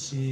ṣe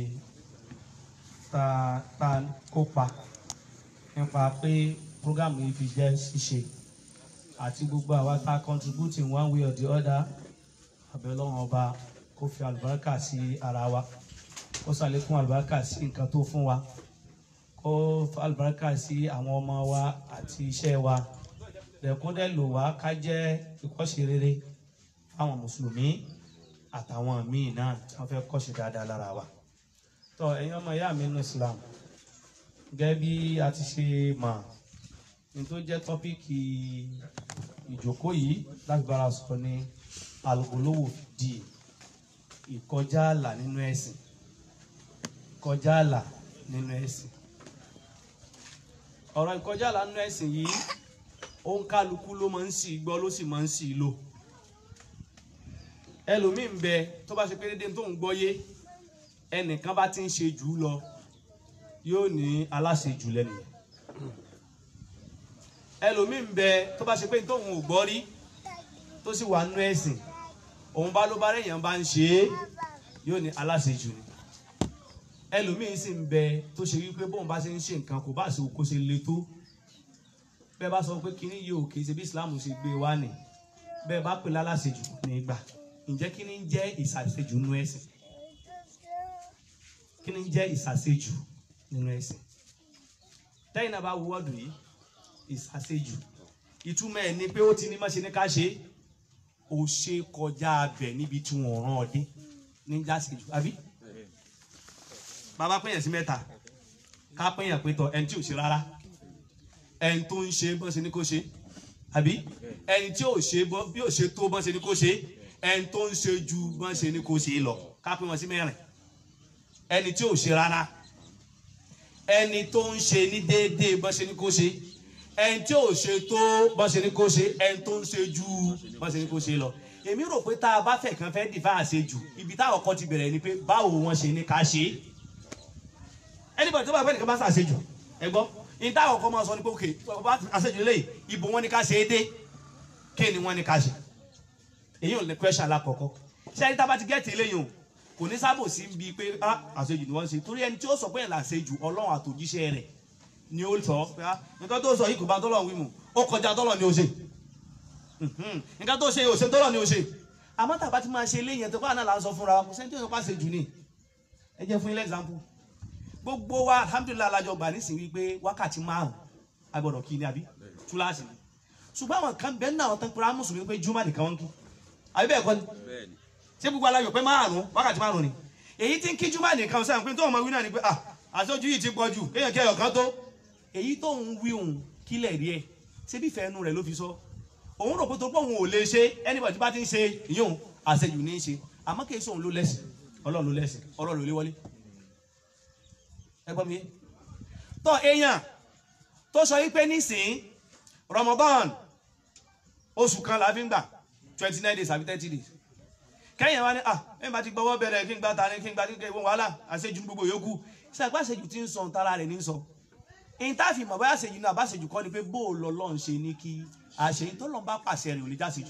ta ta kópa nípa pé programu yìí fi jẹ́ ṣíṣe àti gbogbo àwa tá a contribute in one way or the other abẹ́lọ́wọ́n ọba kó fi àlùbáríkà sí ara wa kó ṣàlékún àlùbáríkà sí nǹkan tó fún wa kó fi àlùbáríkà sí àwọn ọmọ wa àti iṣẹ́ wa lẹ́kúndẹ́ lò wá ká jẹ́ ìkọ́ṣe rere fáwọn mùsùlùmí àtàwọn míì náà tí wọ́n fẹ́ kọ́ṣe dáadáa lára wa. tọ́ ẹ̀yin ọmọ ìyá mi nínú Islam gẹ́gẹ́ bí a ti ṣe mọ̀ ní tó jẹ́ tọ́píìkì ìjókòó yìí láti bára sọ ní alugolowo di ìkọjá àlà nínú ẹ̀sìn ìkọjá àlà nínú ẹ̀sìn ọ̀rọ̀ ìkọjá àlà nínú ẹ̀sìn yìí ó ń kálukú ló máa ń sì gbọ́ ló sì máa ń sì lò ẹlòmíín bẹ tó bá ṣe pé dédé tó ń gbọ́ yé ẹnìkan bá ti ń ṣe jù ú lọ yóò ní aláṣejù lẹ́nu yẹn ẹlòmíín bẹ tó bá ṣe pé tóun ò gbọ́ rí tó sì wà nínú ẹ̀sìn òun bá ló bá rẹ̀yàn bá ń ṣe é yóò ní aláṣejù ni ẹlòmíín sì ń bẹ tó ṣe wípé bóun bá ṣe ń ṣe nǹkan kò bá ṣe kó ṣe le tó bẹ́ẹ̀ bá sọ pé kíní yìí ò kì í ṣe bí Islam ṣe gbé wá ní bẹ́ẹ̀ bá pè láláṣejù ní gbà ǹjẹ́ kíní ń jẹ́ ìṣàṣejù nínú ẹ̀sìn kíní ń jẹ́ ìṣàṣejù nínú ẹ̀sìn tẹ́yìn náà bá wo wọ́ọ̀dù yìí ìṣàṣejù ìtumọ̀ ẹ̀ ni pé ó ti ní má ṣe ní ká ṣe ó ṣe kọjá abẹ níbi tí wọ́n rán ọ dé ní jáṣejù àbí bàbá pèèyàn sí mẹ́ta ká pèèyàn pé tọ ẹni tí ò ṣe rárá ẹni tó ń ṣe bọ́n ṣe ní kó ṣe àbí ẹni tí ò ṣe bọ́ bí ò ṣe tó bọ́n ṣe ní kó ṣe ẹni tó ń ṣe ju bọ́n ṣe ní kó ṣe lọ ká pè wọ́n sí mẹ́rin ẹni tí ò ṣe rárá ẹni tó ń ṣe ní déédéé bọ́n ṣe ní kó ṣe ẹni tí ò ṣe tó bọ́n ṣe ní kó ṣe ẹni tó ń ṣe ju bọ́n ṣe ní kó ṣe lọ èmi rò pé tá a bá fẹ́ kàn fẹ́ dìfà àṣejù ibi táwọn kan ti bẹ̀rẹ̀ ni pé báwo wọ́n ṣe ní ká ṣe anybody tó bá fẹ́ nìkan bá ṣàṣejù ẹ gbọ́ ní táwọn kan máa sọ ní pé òkè bá àṣejù lè ìbò wọn ní ká ṣe é dé kí ni wọ́n ní ká ṣe èyí ò ní question alákọ̀ọ́kọ́ ṣé ẹni tá a bá ti gẹ́ẹ̀tì eléyìí o kò ní sábò sí bíi pé ah àṣejù ni wọ́n ń ṣe torí ẹni tí ó sọ pé ẹ̀ làṣejù ọlọ́run àtòjíṣẹ́ rẹ̀ ni ó sọ pé ah nǹkan tó sọ yìí kò bá tọ́lọ̀ wí mu ó kọjá tọ́lọ̀ ni ó ṣe nǹkan tó ṣe ò ṣe tọ́lọ̀ ni ó ṣe àmọ́ tàbá ti máa ṣe eléyìí ẹ̀ tó kọ́ àná là ń sọ fúnra kò sẹ́ni tí ó sọ pé àṣejù ni ẹ jẹ́ fún ilé example gbogbo wa alhamdulilayi alájọ gbà nísìnyí wípé wákàtí márùn agbọ́dọ̀ kí ni àbí túláàsì ni ṣùgbọ́n àwọn kan bẹ́ẹ̀ náà tán pera mùsùlùmí pé júmọ̀ nìkan wọn kí àbí bẹ́ẹ̀ kọ́ ni ṣé gbogbo alájọ pé márùn wákàtí márùn ni èyí tí ń kí júmọ̀ nìkan sẹ́yìn pé tó ọmọ wí náà ni pé ah àṣojú yìí ti pọ̀ jù kéèyàn kí ẹyọ kan tó èyí tó ń wí òun kílẹ̀ rí ẹ ṣé bí fẹ́ẹ́nu rẹ̀ ló fi sọ òun rò pé tó pọ̀ òun ò lè ṣe anybody bá ti ń ṣe ìyóhun àṣejù ní í ṣe àmọ́ kì í ṣe òun ló lẹ́sìn ọlọ́run ló lẹ́sìn ọlọ́run ló lé wọlé ẹgbọ́n mi tọ́ èèyàn tó sọ wípé nísìn Ramadan oṣù kan la fi ń gbà twenty nine days àbí thirty days kẹ́yìn wa ni ah ẹ̀ bá ti gbọ́wọ́ bẹ̀rẹ̀ kí n gba tani kí n gba kíkẹ́ ìwọ̀n wàhálà àṣejù ní gbogbo yòókù ṣàgbá àṣejù ti ń sọ tara rẹ̀ ní sọ èyí tá a fi mọ̀ bá àṣejù náà àbáṣejù kọ́ ni pé bó o lọ lọ́n ṣe ní kí àṣeyìn tó lọ́n bá pàṣẹ rẹ̀ ò lè jáṣejù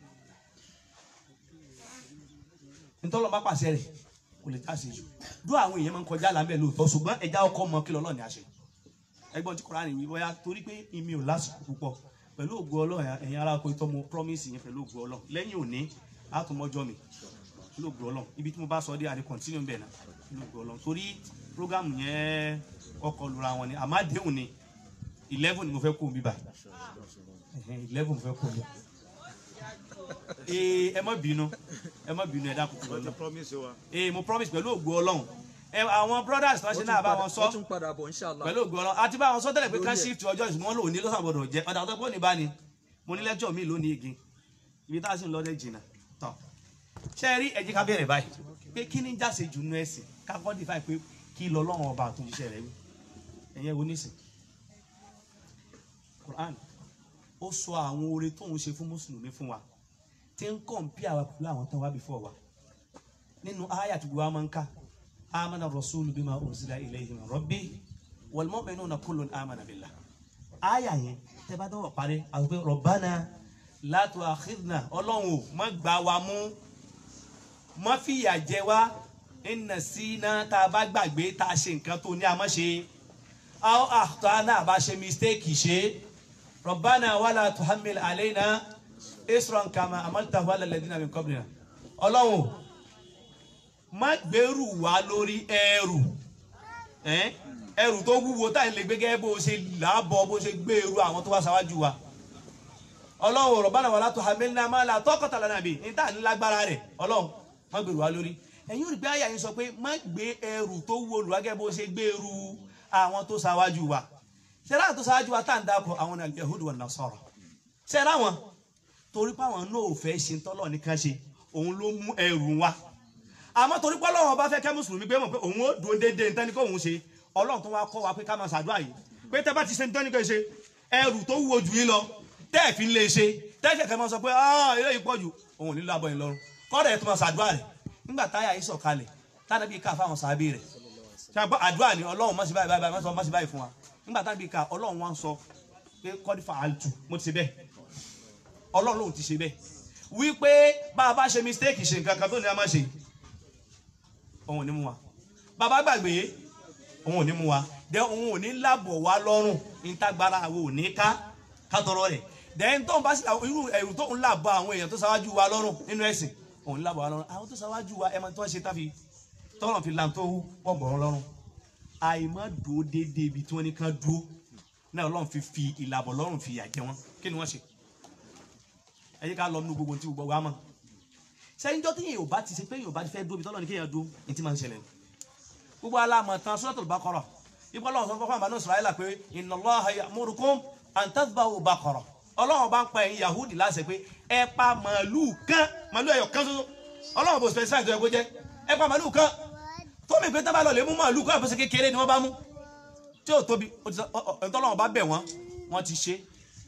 ntọ́lọ́ bá pàṣẹ rẹ̀ kò lè jáse jù dó àwọn èèyàn máa ń kọjá lábẹ́ lóòótọ́ ṣùgbọ́n ẹja ọkọ mọ kí lọ́lọ́ ní àṣẹ ẹgbọ́n tí Kùránì wí bóyá torí pé ìmí ò lásìkò púpọ̀ pẹ̀lú ògo Ọlọ́run ẹ̀yin ará oko ìtọ́ mo promise yẹn pẹ̀lú ògo Ọlọ́run lẹ́yìn òní àtúmọ̀jọ́ mi pẹ̀lú ògo Ọlọ́run ibi tí mo bá sọ dé àdé continue bẹ̀ náà pẹ̀lú ògo Ọlọ́run torí program yẹn kọ́kọ́ lura wọn ni àmọ́ àdéhùn ni eleven ni mo fẹ́ kó mi bá eleven mo fẹ́ kó mi ee ẹ má bínú ẹ má bínú ẹ dákun tó lọ ee mo promise pẹ̀lú ògo Ọlọ́run ẹ àwọn brothers tó ń ṣe náà bá wọn sọ ó tún padà bọ̀ inshallah. pẹ̀lú ògo Ọlọ́run àti bá wọn sọ tẹ́lẹ̀ pé ká shift ọjọ́ ìṣùmọ́ lòun ní lọ́sàn gbọdọ̀ jẹ́ ọ̀dà tó pọ̀ ní báni mo ní lẹ́jọ́ mi lónìí igi ibi tá a sì ń lọ́dẹ̀ jìnnà tán ṣe rí ẹ jẹ́ ká bẹ̀rẹ̀ báyìí pé kí ni jáse jù nú ẹ̀sìn ká kọ́ define pé kí lọ lọ́rùn ọba àtúnṣe rẹ̀ wí ẹ̀yẹ wo nísìn Quran ó sọ àwọn oore tóun ṣe fún mùsùlùmí fún wa tí ń kọ̀ǹpì àwa pẹ̀lú àwọn tán wá before wa nínú àyà tí gbogbo wa máa ń ká amana rasulu bima unzila ilayhi min rabbi wal mu'minuna kullun amana billah àyà yẹn tẹ́ bá dọ́wọ́ parí àwọn pé rabbana la tu'akhidhna ọlọ́run ò má gbá wa mú má fìyà jẹ wá inna sina tá a bá gbàgbé tá a ṣe nǹkan tó ní a má ṣe aw akhtana bá ṣe mistake ṣe rabbana wala tuhammil alayna isran kama amaltahu ala alladhina min qablina ọlọ́run má gbèrú wa lórí ẹrù ẹ́n? ẹrù tó wúwo táyì lè gbé gẹ́gẹ́ bó ṣe làbọ̀ bó ṣe gbèrú àwọn tó wá ṣáwájú wa ọlọ́run rabbana wala tuhammilna ma la taqata lana bi ní táà ní lágbára rẹ̀ ọlọ́run má gbèrú wa lórí ẹ̀yin ò rí pé àyà yín sọ pé má gbé ẹrù tó wúwo lù wá gẹ́gẹ́ bó ṣe gbèrú àwọn tó ṣáwájú wa ṣẹlá tó ṣáwájú wa tá à ń dákọ̀ àwọn al-yahudu wan-nasara ṣẹlá wọn torí pé àwọn náà ò fẹ́ ṣe tọ́lọ̀ nìkan ṣe òun ló mú ẹrù wa àmọ́ torí pé ọlọ́run ọba fẹ́ kẹ́ mùsùlùmí pé mọ̀ pé òun ó dúró déédéé nítorí kó òun ṣe ọlọ́run tó wá kọ́ wa pé ká máa ṣàdúrà yìí pé tẹ́ bá ti ṣe nítorí kó ṣe ẹrù tó wúwo jù yín lọ tẹ́ ẹ̀ fi ń lè ṣe tẹ́ ẹ̀ kẹ́ máa sọ pé ah eléyìí pọ̀ jù òun ò ní lábọ̀ yín lọ́rùn kọ́dà ẹ̀ tó máa ṣàdúrà rẹ̀ nígbà táyà yìí sọ̀kalẹ̀ tánàbí ká fáwọn sàábì rẹ̀ ṣàgbọ́ àdúrà ni ọlọ́run má ṣe báyìí báyìí má ṣe- má ṣe báyìí fún wa nígbà tánàbí ká ọlọ́run wá ń sọ pé kọ́dífà àlùtù mo ti ṣe bẹ́ẹ̀ ọlọ́run lòun ti ṣe bẹ́ẹ̀ wípé bá a bá ṣe mistake ṣe nǹkan kan tó ní a máa ṣe òun ò ní mú wa bàbá gbàgbé òun ò ní mú wa dẹ òun ò ní lábọ̀ wá lọ́rùn nítagbára àwọn ò ní ká ká tọrọ rẹ̀ dẹ́n tó ń bá sí àwọn irú ẹ̀rù tó ń làbọ̀ àwọn èèyàn tó ṣáwájú wa lọ́rùn nínú ẹ̀sìn òun ní lábọ̀ wá lọ́rùn àwọn tó ṣáwájú wa ẹ̀ máa tó ń ṣe táfi tọ́rọ̀ fi làm tó pọ̀ bọ̀ wọn lọ́rùn àìmọ́ dúró déédéé ibi tí wọ́n ní kán dúró náà ọlọ́run fi fi ìlàbọ̀ lọ́rùn fi yà jẹ wọn kí ni wọ́n ṣe ẹ jẹ́ ká lọ nínú gbogbo tí gbogbo wa mọ̀ sẹ́yìn jọ́ tí yẹn ò bá ti ṣe pé yẹn ò bá ti fẹ́ dúró bí tọ́lọ́ ní kéèyàn dúró ní ti máa ń ṣẹlẹ̀ ni gbogbo aláàmọ̀ tán Suratul Baqara ipò ọlọ́run sọ fún fún àbánú Israẹla pé inna Allaha ya'murukum an tadhbahu baqara ọlọ́run bá ń pa ẹ̀yin Yahudi láṣẹ pé ẹ pa màálùú kan màálùú ẹ̀yọ̀ kan ṣoṣo ọlọ́run bò specify tó yẹ kó jẹ́ ẹ pa màálùú kan tó mi pé tá bá lọ lè mú màálùú kan àbọ̀ṣe kékeré ni wọ́n bá mú tí ò tóbi ẹ̀ńtọ́lọ́run bá bẹ̀ wọ́n wọ́n ti ṣe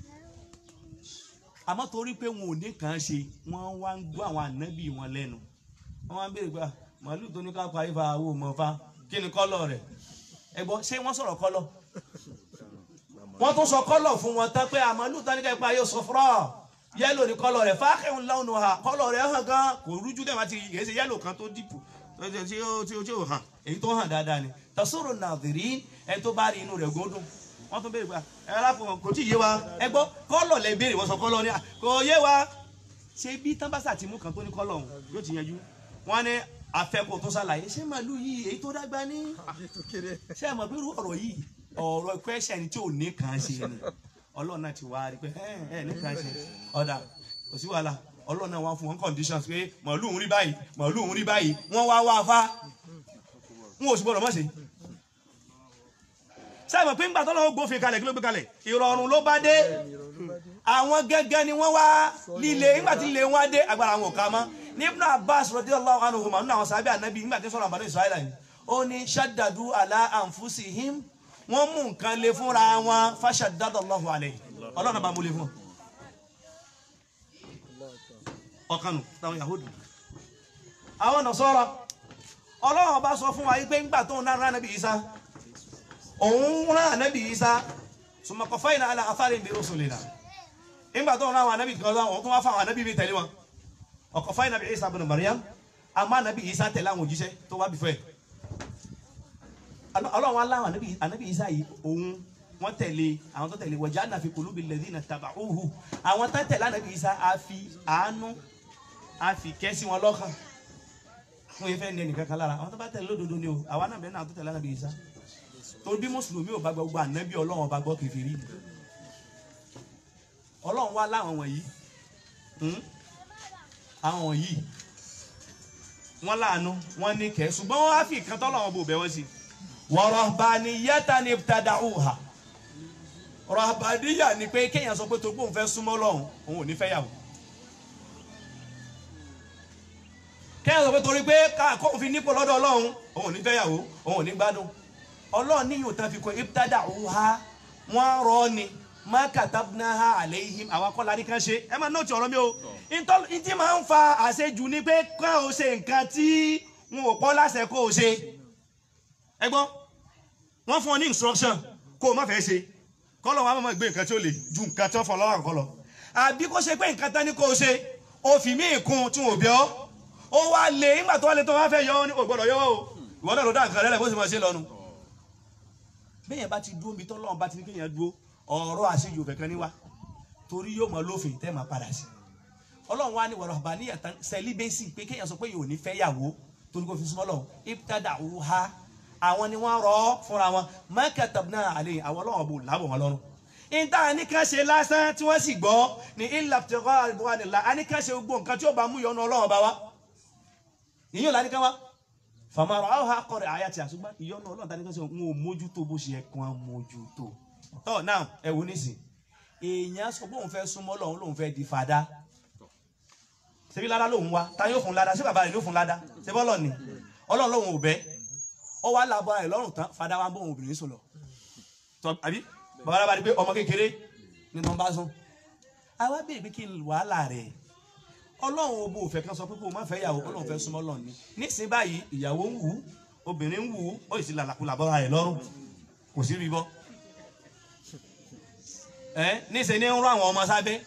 àmọ́ torí pé wọn ò ní kàn án ṣe wọ́n wá ń gbọ́ àwọn ànábì wọn lẹ́nu wọ́n wá ń béèrè pé "Ah, màálù tó ní ká pa ifá owó mọ̀ fa kí ni kọ́lọ̀ rẹ̀ ẹ gbọ́ ṣé wọ́n sọ̀rọ̀ kọ́lọ̀ wọ́n tún sọ kọ́lọ̀ fún wọn tán pé àmàlù tó ní ká pa yóò sọ fúrọ́ yẹ́lò ní kọ́lọ̀ rẹ̀ fákẹ́hùn láwọn ha kọ́lọ̀ rẹ̀ hàn gan kò rújú dẹ̀ máa ti yẹ̀ ṣe yẹ́lò kan tó dìpù tí ó tí ó tí ó hàn èyí tó hàn dáadáa ni tasoro nàdìrí ẹ tó bá rí inú rẹ̀ gbódùn wọ́n tún béèrè pé ẹ aláfọwọ́ kò tí ì yé wa ẹ gbọ́ kọ́lọ̀ lẹ béèrè wọ́n sọ kọ́lọ̀ ni "Ah, kò yé wa ṣé bí tábàṣà ti mú kan tó ní kọ́lọ̀ ọ̀hún yóò ti yanjú wọ́n ní afẹ́kọ̀ tó ṣàlàyé ṣé màálù yìí èyí tó dágbá ní ṣé ẹ mọ̀ pé irú ọ̀rọ̀ yìí ọ̀rọ̀ question tí ò ní kàn ṣe ni ọlọ́run náà ti wá rí pé ẹ ẹ ní kàn ṣe ọ̀dà kò sí wàhálà ọlọ́run náà wá fún wọn conditions pé màálù ń rí báyìí màálù ń rí báyìí wọ́n wá wá fá wọn ò sì gbọ́dọ̀ mọ̀ ṣe ṣé ẹ mọ̀ pé ńgbà tó lọ́wọ́ gbófin kalẹ̀ kí ló gbé kalẹ̀ ìrọ̀rùn ló bá dé àwọn gẹ́gẹ́ ni wọ́n wá líle nígbà tí líle wọn dé agbára wọn ò ká mọ́ ní Ibn Abbas radiyallahu anhuma nínú àwọn sábẹ́ ànábì nígbà tí ń sọ̀rọ̀ àbánú Israẹla yìí ó ní shaddadu ala anfusihim wọ́n mú nǹkan le fúnra wọn fashaddadallahu alayhi ọlọ́run bá mú le fún wọn. ọkànnù táwọn Yahudi àwọn Nasara ọlọ́run bá sọ fún wa yìí pé ńgbà tó ń náà rán ànábì Isa òun rán ànábì Isa summa qafayna ala atharihim bi rusulina nígbà tó ń rán àwọn ànábì kan lọ́wọ́ tó wá fún àwọn ànábì mi tẹ̀lé wọn ọkọ̀ fáyín nàbí Isa ibn Maryam àmọ́ ànábì Isa tẹ̀lé àwọn òjíṣẹ́ tó wá bí fẹ́ ọlọ́run aláwọ̀ ànábì ànábì Isa yìí òun wọ́n tẹ̀lé àwọn tó tẹ̀lé waja'alna fi qulubi alladhina taba'uhu àwọn tó tẹ̀lé ànábì Isa á fi àánú á fi kẹ́ sí wọn lọ́kàn fún ifẹ̀ ní ẹnìkan kan lára àwọn tó bá tẹ̀lé lódodo ni o àwa náà bẹ́ẹ̀ náà tó tẹ̀lé ànábì Isa torí bí mùsùlùmí ò bá gbọ́ gbogbo ànábì ọlọ́run ọba gbọ́ kèfèrí ni ọlọ́run wá láwọn wọ̀nyí hmm? àwọn yìí wọ́n láàánú wọ́n ní kẹ́ ṣùgbọ́n wọ́n á fi ìkan tọ́lọ́wọ́n bò bẹ́ wọ́n sí wa rahbaniyatan ibtada'uha rahbaniyya ni pé kéèyàn sọ pé tó gbóhùn fẹ́ súnmọ́ lọ́hùn òun ò ní fẹ́ yàwó kéèyàn sọ pé torí pé káàkó fi nípò lọ́dọ̀ ọlọ́run òun ò ní fẹ́ yàwó òun ò ní gbádùn ọlọ́run níyìn òtán fi kọ ibtada'uha wọ́n rọ́ ni má katabnaha alayhim àwọn akọ́lá ní kan ṣe ẹ máa nóòtì ọ̀rọ̀ mi o ntí máa ń fa àṣejù ni pé ká o ṣe nǹkan tí wọn ò pọ́ láṣẹ kó o ṣe ẹ gbọ́ wọ́n fún ọ ní instruction kó o má fẹ́ ṣe kọ́lọ̀ wọn á máa gbé nǹkan tí ó lè ju nǹkan tí wọ́n fọ lọ́wọ́ àkọ́kọ́ lọ àbí kó ṣe pé nǹkan tán ní kó o ṣe o fi mí kún tí wọn ò bí ọ ó wá lé nígbà tó wá lé tó wá fẹ́ yọ ọ́ ní ògbọ́dọ̀ yọ ọ́ o ìwọ náà ló dá nǹkan rẹ̀ bó sì máa ṣe lọ́nu. bẹ́ẹ̀ bá ti dúró mi tọ́lọ́run bá ti ní kéèyàn dúró ọ̀rọ̀ àṣejù òfẹ́ kan níwá torí yóò mọ lófin tẹ́ máa padà sí. ọlọ́run wá ní wọ̀rọ̀ bá ní ẹ̀tàn sẹ́líbẹ́sì pé kéèyàn sọ pé yóò ní fẹ́ yàwó torí kò fi súnmọ́ lọ ibtada ha àwọn ni wọ́n rọ fúnra wọn mọ́kẹ́tàbínà àlẹ́ àwọn ọlọ́run bò lábọ̀ wọn lọ́rùn ìta nìkan ṣe lásán tí wọ́n sì gbọ́ ní ìlàpẹ̀tẹ̀kọ́ àdúrà àníkan ṣe gbogbo nǹkan tí ó bá mú yọnu ọlọ́run bá wa ìyẹn ò lánìkan wa fàmàrà àwọn akọrẹ àyà tí a ṣùgbọ́n ìyọnu ọlọ́run tani kan ṣe ń mójútó bó ṣe ẹ̀kan mójútó tọ́ náà ẹ wo nísìn èèyàn sọ pé òun fẹ́ súnmọ́ ọlọ́run lòun fẹ́ di fada ṣebí ládá lòun wá ta yóò fún ládá ṣé bàbá rẹ̀ ló fún ládá ṣé bọ́lọ̀ ni ọlọ́run lòun ò bẹ́ ọ wá làbọ̀ rẹ̀ lọ́rùn tán fada wa ń bọ̀ òun obìnrin sùn lọ tọ́ àbí bàbá rẹ̀ bá di pé ọmọ kékeré ni wọ́n bá sùn àwa béèrè pé kí n wàhálà rẹ̀ ọlọ́run obo òfẹ́ kan sọ pé kó o má fẹ́ ìyàwó ọlọ́run fẹ́ súnmọ́ lọ́ọ̀ ni nísìnyí báyìí ìyàwó ń wù ú obìnrin ń wù ú ó sì làlàkulà bọ́ra rẹ̀ lọ́rùn kò sí rí bọ́ ẹ nísìnyí ń rán àwọn ọmọ sábẹ́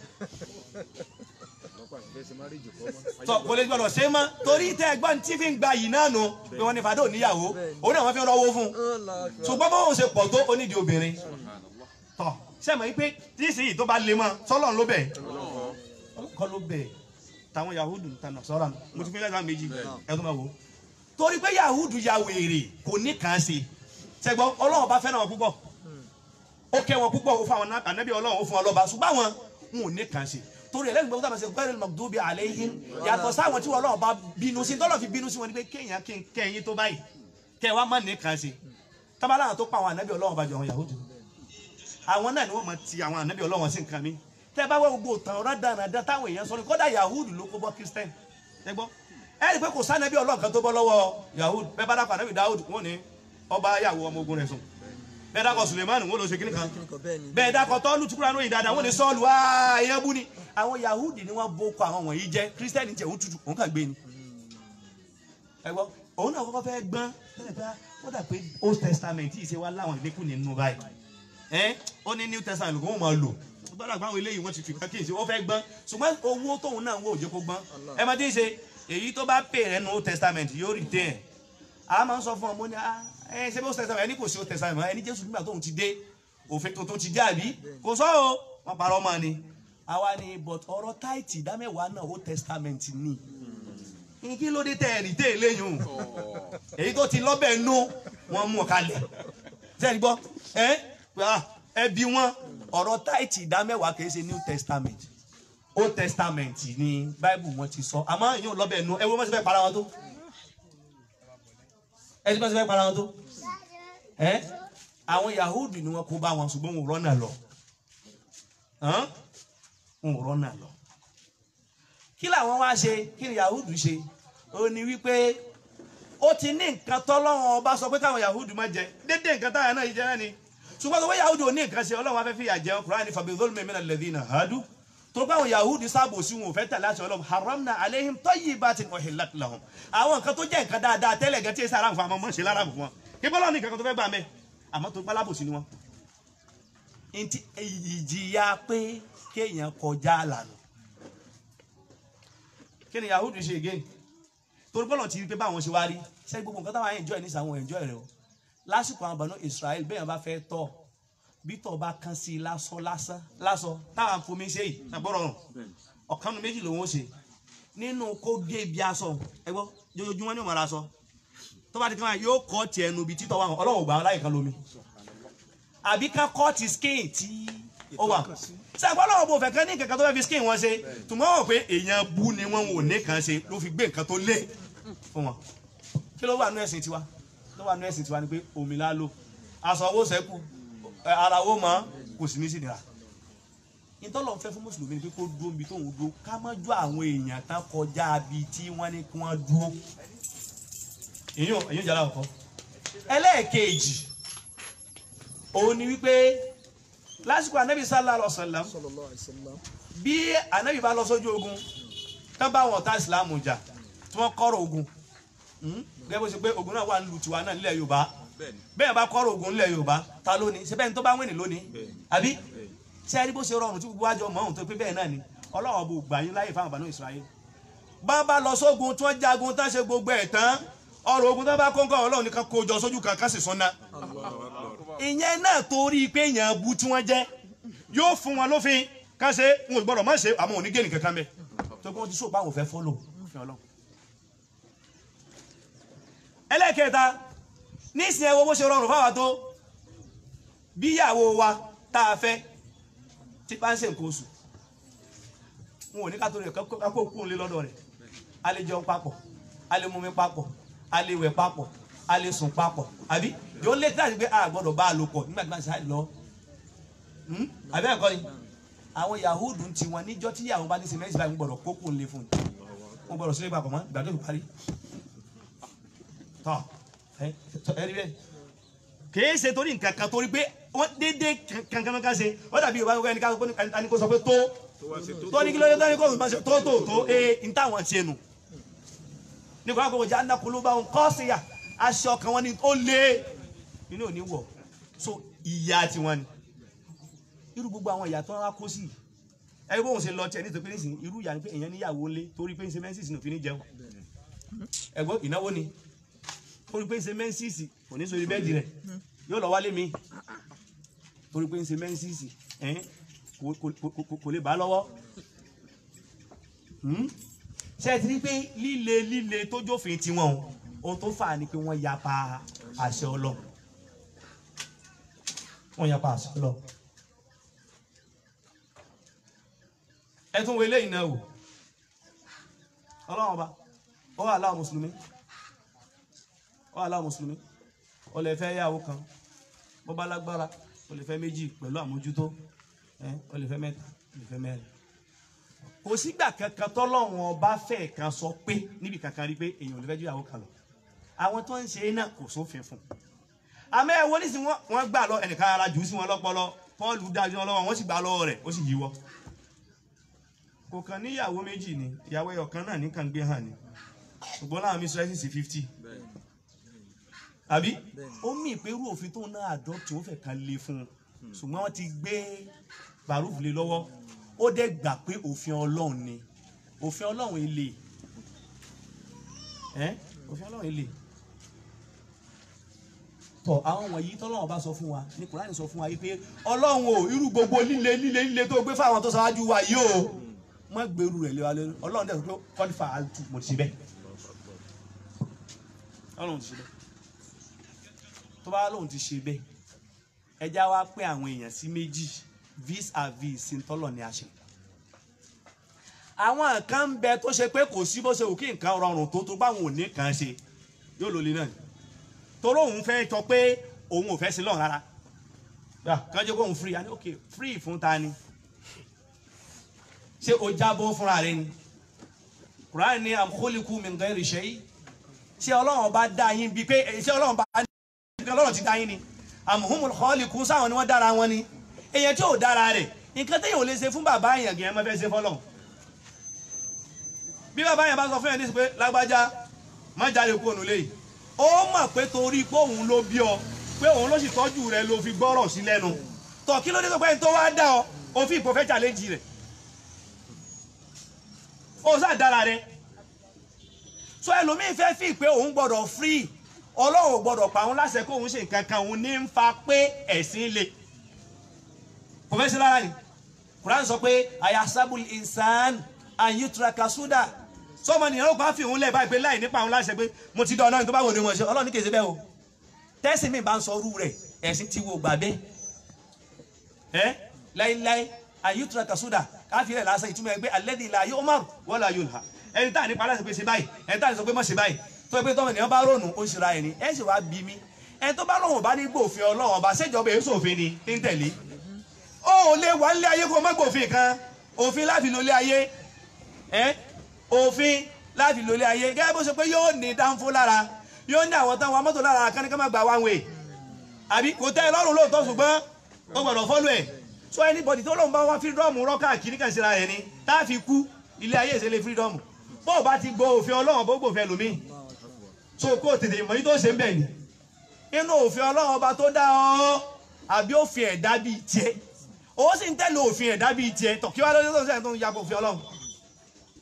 tọ kò lè gbọdọ̀ ṣe é mọ́ torí tẹ́ ẹgbọ́n tí fi ń gba yìí náà nù pé wọ́n ní fàdó níyàwó òun náà wọ́n fi ń rọwọ́ fún un ṣùgbọ́n bó ṣe pọ̀ tó onídìí obìnrin tọ sẹ́mi yìí pé tí ìsìn tó bá le mọ́ sọ́lọ́run ló bẹ̀ kọ́ ló bẹ̀ táwọn yahudu tànà sọ́ra nù mo ti fi lẹ́sàn méjì ẹ̀dùn máa wò ó torí pé yahudu ya wèrè kò ní kàn án ṣe ṣẹgbọ́n ọlọ́run bá fẹ́ràn wọn púpọ̀ ó kẹ́ wọn púpọ̀ ó fún àwọn ànábì ọlọ́run ó fún wọn lọ́ba ṣùgbọ́n àwọn wọn ò ní kàn án ṣe torí ẹlẹ́gbẹ̀ẹ́ gbọ́dọ̀ àmọ́ ṣe gbẹ́rẹ́ lọ́gbọ́dọ́bí alayhim yàtọ̀ sáwọn tí wọn ọlọ́run bá bínú sí tọ́lọ́ fi bínú sí wọn ni pé kéèyàn kí n kẹ́yìn tó báyìí kẹ́ wa má ní kàn án ṣe tábàlà àwọn tó pa àwọn ànábì ọlọ́run bá jọ àwọn yahudu àwọn náà ni wọ́n mọ̀ ti àwọn ànábì ọlọ́run sí nǹkan mi tẹ́ bá wá gbogbo tàn ọ̀rọ̀ dáradára táwọn èèyàn sọ ni kódà yahudu ló kó bọ́ christian ẹ gbọ́ ẹ rí i pé kò sànàbí ọlọ́run kan tó bọ́ lọ́wọ́ yahudu bẹ́ẹ̀ bá dákọ̀ ànábì dawud wọ́n ní ọba yàwó ọmọ ogun rẹ̀ sùn bẹ́ẹ̀ dákọ̀ suleiman wọ́n lọ ṣe kíní kan bẹ́ẹ̀ dákọ̀ tọ́lù tukura lóyìn dáadáa wọ́n ní sọ́ọ̀lù èèyàn bú ni àwọn yahudi ni wọ́n bó kọ àwọn wọ̀nyí jẹ́ christian jẹ́ òun tutù òun kàn gbé ni ẹ gbọ́ òun náà kọ́kọ́ fẹ́ gbọ́n wọ́n dà pé old testament yìí ṣe wá láwọn ìlékún nínú báyìí ẹ ó ní new testament ló kó wọn máa lò gbọ́dọ̀ àgbà àwọn eléyìí wọ́n ti fi kankan ṣe wọ́n fẹ́ gbọ́n ṣùgbọ́n owó tóun náà ń wò ó jẹ́ kó gbọ́n ẹ máa ti ṣe èyí tó bá pè rẹ̀ nu old testament yóò rí tẹ̀ a máa ń sọ fún ọmọ ní ẹ ṣe bí old testament ẹni kò sí old testament ẹni jésù nígbà tóun ti dé òfin tuntun ti dé àbí kò sọ o wọn parọ́ ọmọ ni àwa ni but ọ̀rọ̀ táìtì ìdámẹ́wàá náà old testament ni kí ló dé tẹ̀ ẹ̀rì tẹ̀ léyìn o èyí tó ti lọ́bẹ̀ nú wọn mú kalẹ̀ sẹ́ni gbọ́ ẹ ẹbí wọn ọ̀rọ̀ táìtì ìdámẹ́wàá kìí ṣe new testament old testament ni bible wọn ti sọ àmọ́ ìyóò lọ́bẹ̀ nú ẹ wo wọ́n ti fẹ́ para wọn tó ẹ ti fẹ́ para wọn tó ẹ àwọn yahudu ni wọn kó bá wọn ṣùgbọ́n wọn ò rọ́nà lọ wọn ò rọ́nà lọ kí làwọn wá ṣe kí ni yahudu ṣe ó ní wípé ó ti ní nǹkan tọ́lọ́wọ́n ọba sọ pé káwọn yahudu má jẹ dédé nǹkan táwọn náà yìí jẹ náà ni ṣùgbọ́n tó wọ́n yahudu ò ní nǹkan ṣe ọlọ́run afẹ́fẹ́ yà jẹun kúrò ní fàbí zolmi mina alladhina hadu tó bá àwọn yahudu sábò sí wọn ò fẹ́ tẹ̀lé àṣẹ ọlọ́run haramna aleihim tayyibatin uhillat lahum àwọn nǹkan tó jẹ́ nǹkan dáadáa tẹ́lẹ̀ gan tí èsì aráàmù fún àwọn ọmọ ṣe láràmù fún wọn kí bọ́lá ní nǹkan tó fẹ́ gbà mẹ́ àmọ́ tó pálábò sí ni wọn. ntí ìjìyà pé kéèyàn kọjá àlànà kí ni yahudu ṣe again torí bọ́lọ̀ ti rí pé báwọn ṣe wá rí ṣé gbogbo nǹkan táwọn enjoy nísà àwọn enjoy rẹ o lásìkò àwọn àbànú Israel bẹ́ẹ̀ bá fẹ́ tọ̀ bí tọ̀ bá kan sí i lásán lásán lásán táwọn fomi ṣe yìí ṣàgbọ́rọ̀ rùn ọ̀kanu méjì lòun ó ṣe nínú kó gé ibi aṣọ ẹ gbọ́ jojoojúmọ́ ní òmàrà aṣọ tó bá ti kí wọn yóò kọ́ tiẹ̀ ẹnu ibi títọ́ wà hàn ọlọ́wọ́ gbà láyé kan lómi àbí ká kọ́ ti skin tí ó wà sẹ́gbọ́n lọ́wọ́ bò fẹ́ kán ní kankan tó fẹ́ fi skin wọn ṣe tùmọ̀ wọ̀ pé èèyàn bú ni wọ́n ò ní kan ṣe ló fi gbé nǹkan tó lé fún wọn kí ló wà nú ẹ̀sìn tiwa ló wà nú ẹ̀sìn tiwa ni pé omi la lò aṣọ owó sẹ́kù ara owó mọ́ kò sì ní sí nira ìtọ́lọ̀ ń fẹ́ fún mùsùlùmí ni pé kó dúró níbi tóun dúró ká má ju àwọn èèyàn tán kọjá bí tí wọ́n ní kí wọ́n dúró èyàn èyàn jàrá ọkọ ẹlẹ́ẹ̀kejì òun ni wípé lásìkò anabi sallallahu alaihi wasallam sallallahu alaihi wasallam bí anabi bá lọ sójú ogun tán bá wọn ta ìsìlámù jà tí wọ́n kọ́rọ̀ ogun gẹ́gẹ́ bó ṣe pé ogun náà wà nílùú tiwa náà nílẹ̀ yorùbá bẹ́ẹ̀ bá kọ́rọ̀ ogun nílẹ̀ yorùbá ta lónìí ṣe bẹ́ẹ̀ ni tó bá wẹ̀nì lónìí àbí ṣe é rí bó ṣe rọrùn tí gbogbo àjọ mọ̀ ohun tó pé bẹ́ẹ̀ náà ni ọlọ́run bò gbà yín láyè fáwọn àbánú Ísírẹ́lì bá bá lọ sógun tí wọ́n jagun tán ṣe gbogbo ẹ̀ tán ọ̀rọ̀ ogun tán bá kọ́ńkọ́ ọlọ́run nìkan kó jọ sójú kan ká sì sọ́nà ìyẹn náà torí pé èèyàn bu tí wọ́n jẹ́ yóò fún wọn lófin ká ṣe ń ò gbọ́dọ̀ má ṣe àmọ́ òní gé nìkan kan bẹ́ẹ̀ tó kí wọ́n ti sọ pé àwọn ò fẹ́ fọ́lò òfin ọlọ́run. ẹlẹ́kẹta nísìnyí ẹ wo bó ṣe rọrùn fáwa tó bíyàwó wa tá a fẹ́ tí bá ń ṣe nǹkan oṣù wọn ò ní ká tó rẹ̀ ká kó kún un lé lọ́dọ̀ rẹ̀ a lè jẹun papọ̀ a lè mumi papọ̀ a lè wẹ̀ papọ̀ a lè sùn papọ̀ àbí yóò lé tí a ti gbé a gbọ́dọ̀ bá a lò pọ̀ nígbà tí wọ́n ṣe lọ Hmm? àbí ẹ̀kọ́ ni àwọn yahudu ti wọn níjọ́ tí yàwó bá ní sèmẹ́sì báyìí ń gbọ́dọ̀ kó kún un lé fún un wọn gbọ́dọ̀ sílé papọ̀ mọ́ ìgbà tó fi parí tọ́ ẹ ẹ rí bẹ́ẹ̀ kìí ṣe torí nǹkan kan torí pé wọ́n dédé kankan kan ṣe wọ́n dàbí yorùbá ẹni ká ẹni kó sọ pé tó tó ní kí ló dé tó ní kó sọ tó tó tó ee n táwọn ṣe nù ní kó àkókò jẹ́ anakulúbà ń kọ́ sí ya aṣọ kan wọn ni ó lé inú ò ní wọ̀ so ìyá tiwọn ni irú gbogbo àwọn ìyá tó wá kó sí ẹgbẹ́ bóun ṣe lọ tiẹ̀ nítorí pé nísìnyí irú ìyá ni pé èèyàn níyàwó lé torí pé ń ṣe mẹ́sìsì nù fi ní jẹun ẹ̀gbọ́n ìnáwó ni torí pé ń ṣe mẹ́sìsì kò ní sórí bẹ́ẹ̀dì rẹ̀ yóò lọ wálé mi torí pé ń ṣe mẹ́sìsì ẹ̀hìn kò- kò- kò- kò- kò lè bá lọ́wọ́ Hmm? ṣe ti rí pé líle líle tó jófin tiwọn o ohun tó fà á ni pé wọ́n yapa àṣẹ ọlọ wọ́n yapa àṣẹ ọlọ ẹ tún wo eléyìí náà wò ọlọ́run ọba ó wà láwọn mùsùlùmí ó wà láwọn mùsùlùmí ó lè fẹ́ yàwó kan bó bá lágbára ó lè fẹ́ méjì pẹ̀lú àmójútó ẹ ó lè fẹ́ mẹ́ta ó lè fẹ́ mẹ́rin kò sígbà kankan tọ́lọ́run ọba fẹ́ kan sọ pé níbi kankan rí pé èèyàn ò lè fẹ́ ju ìyàwó kan lọ àwọn tó ń ṣe é náà kò sófin fún un àmọ́ ẹ wo ní sin wọ́n gbà lọ ẹnìkan ara jù ú sí wọn lọ́pọlọ Pọ́ọ̀lù dájú wọn lọ́wọ́ wọ́n sì gbà lọ́wọ́ rẹ̀ ó sì yíwọ́ kò kàn níyàwó méjì ni ìyàwó ẹyọ kan náà nìkan gbé hàn ni ṣùgbọ́n láwọn mísírẹ́sì sí fifty àbí ó mì pé irú òfin tó náà adopt ó fẹ́ kan lé fún un ṣùgbọ́n wọ́n ti gbé baruf lé lọ́wọ́ ó dẹ̀ gbà pé òfin ọlọ́run ni òfin ọlọ́run ilé ẹ́ òfin ọlọ́run ilé tọ àwọn wọ̀nyí tọ́lọ́run bá sọ fún wa ní kùránì sọ fún wa yìí pé ọlọ́run o irú gbogbo líle líle líle tó gbé fáwọn tó ṣáájú wa yìí o má gbèrú rẹ̀ lé wa lórí ọlọ́run dẹ̀ sọ pé kọ́lífà àtú mo ti ṣe bẹ́ẹ̀ ọlọ́run ti ṣe bẹ́ẹ̀ tó bá lóun ti ṣe bẹ́ẹ̀ ẹja wa pé àwọn èèyàn sí méjì vis a vis sí tọ́lọ̀ ní àṣẹ àwọn kan ń bẹ tó ṣe pé kò sí bó ṣe wù kí nǹkan rọrùn tó tó báwọn ò ní kàn ṣe yóò lò lè náà ni torí òun fẹ́ jọ pé òun ò fẹ́ sí lọ́run rárá kájọ kó òun free àní ok free fún ta ni ṣé o jábọ́ fúnra rẹ ni Quran ní am khuliqu min ghairi shay ṣé ọlọ́run bá dá yín bíi pé ṣé ọlọ́run bá ní ọlọ́run ti dá yín ni am humul khaliqun sáwọn ni wọ́n dára wọn ni èèyàn tí ò dára rẹ̀ nǹkan téèyàn ò lè ṣe fún bàbá èèyàn gẹ̀ẹ́ mọ́ fẹ́ ṣe fọ́lọ́run bí bàbá yẹn bá sọ fún yẹn ní pé lágbájá má jáde kúrò nílé yìí ó mọ̀ pé torí pé òun ló bí ọ pé òun ló sì tọ́jú rẹ ló fi gbọ́rọ̀ sí lẹ́nu tọ̀ kí ló dé tó pé ẹni tó wá dá ọ òfin ìpò fẹ́ challenge rẹ̀ ó sá dára rẹ so ẹlòmíín fẹ́ fi pé òun gbọ́dọ̀ free ọlọ́run gbọ́dọ̀ pa òun láṣẹ kó òun ṣe nǹkan kan òun ní ń fa pé ẹ̀sìn le kò fẹ́ sí rárá ni Quran sọ pé ayasabul insan ayutraka suda sọmọ nìyẹn ló bá fi òun lẹ̀ báyìí pé láì nípa òun láṣẹ pé mo ti dán ọlọ́run tó bá wò ní wọn ṣe ọlọ́run ní kèsì bẹ́ẹ̀ o tẹ́sí mi bá ń sọ orú rẹ̀ ẹ̀sìn ti wo gbà bẹ́ẹ̀ ẹ́ láíláí ayutra kasuda káfí rẹ̀ lásán ìtumọ̀ ẹgbẹ́ alẹ́dì ilà yóò mọ̀rù wọ́n la yóò hà ẹni tá à nípa aláṣẹ pé ṣe báyìí ẹni tá à ní sọ pé má ṣe báyìí tó ẹgbẹ́ tọ́mọ ènìyàn bá rònú ó ń ṣera ẹni ẹ sì wá bí mi ẹni tó bá lọ́wọ́ bá ní gbòfin ọlọ́run ọba ṣèjọba èso òfin ni ní tẹ̀lé ó ò lè wà nílé ayé kó má gbòfin kan òfin láfi lólé ayé ẹ́ òfin láti lólé ayé gẹ́gẹ́ bó ṣe pé yóò ní dánfó lára yóò ní àwọn táwọn mọ́tò lára kan ní ká má gba one way àbí kò tẹ́ ẹ lọ́rùn lóòótọ́ ṣùgbọ́n ó gbọ́dọ̀ fọ́lù ẹ̀ so anybody tó lóun bá wá fírídọ́ọ̀mù rọ́kà kiri kan síra rẹ̀ ni tá a fi kú ilé ayé ìṣẹ̀lẹ̀ fírídọ́ọ̀mù bó o bá ti gbọ́ òfin ọlọ́run bó gbòfin ẹlòmíì so kó o tètè mọ̀ yín tó ṣe ń bẹ̀ ni inú òfin ọlọ́run ọba tó dá ọ àbí òfin ẹ̀dá bíi tiẹ̀ ó sì ń tẹ̀lé òfin ẹ̀dá bíi tiẹ̀ tọ̀ kí wá lóde tó ń sẹ́yìn tó ń yàgò òfin ọlọ́run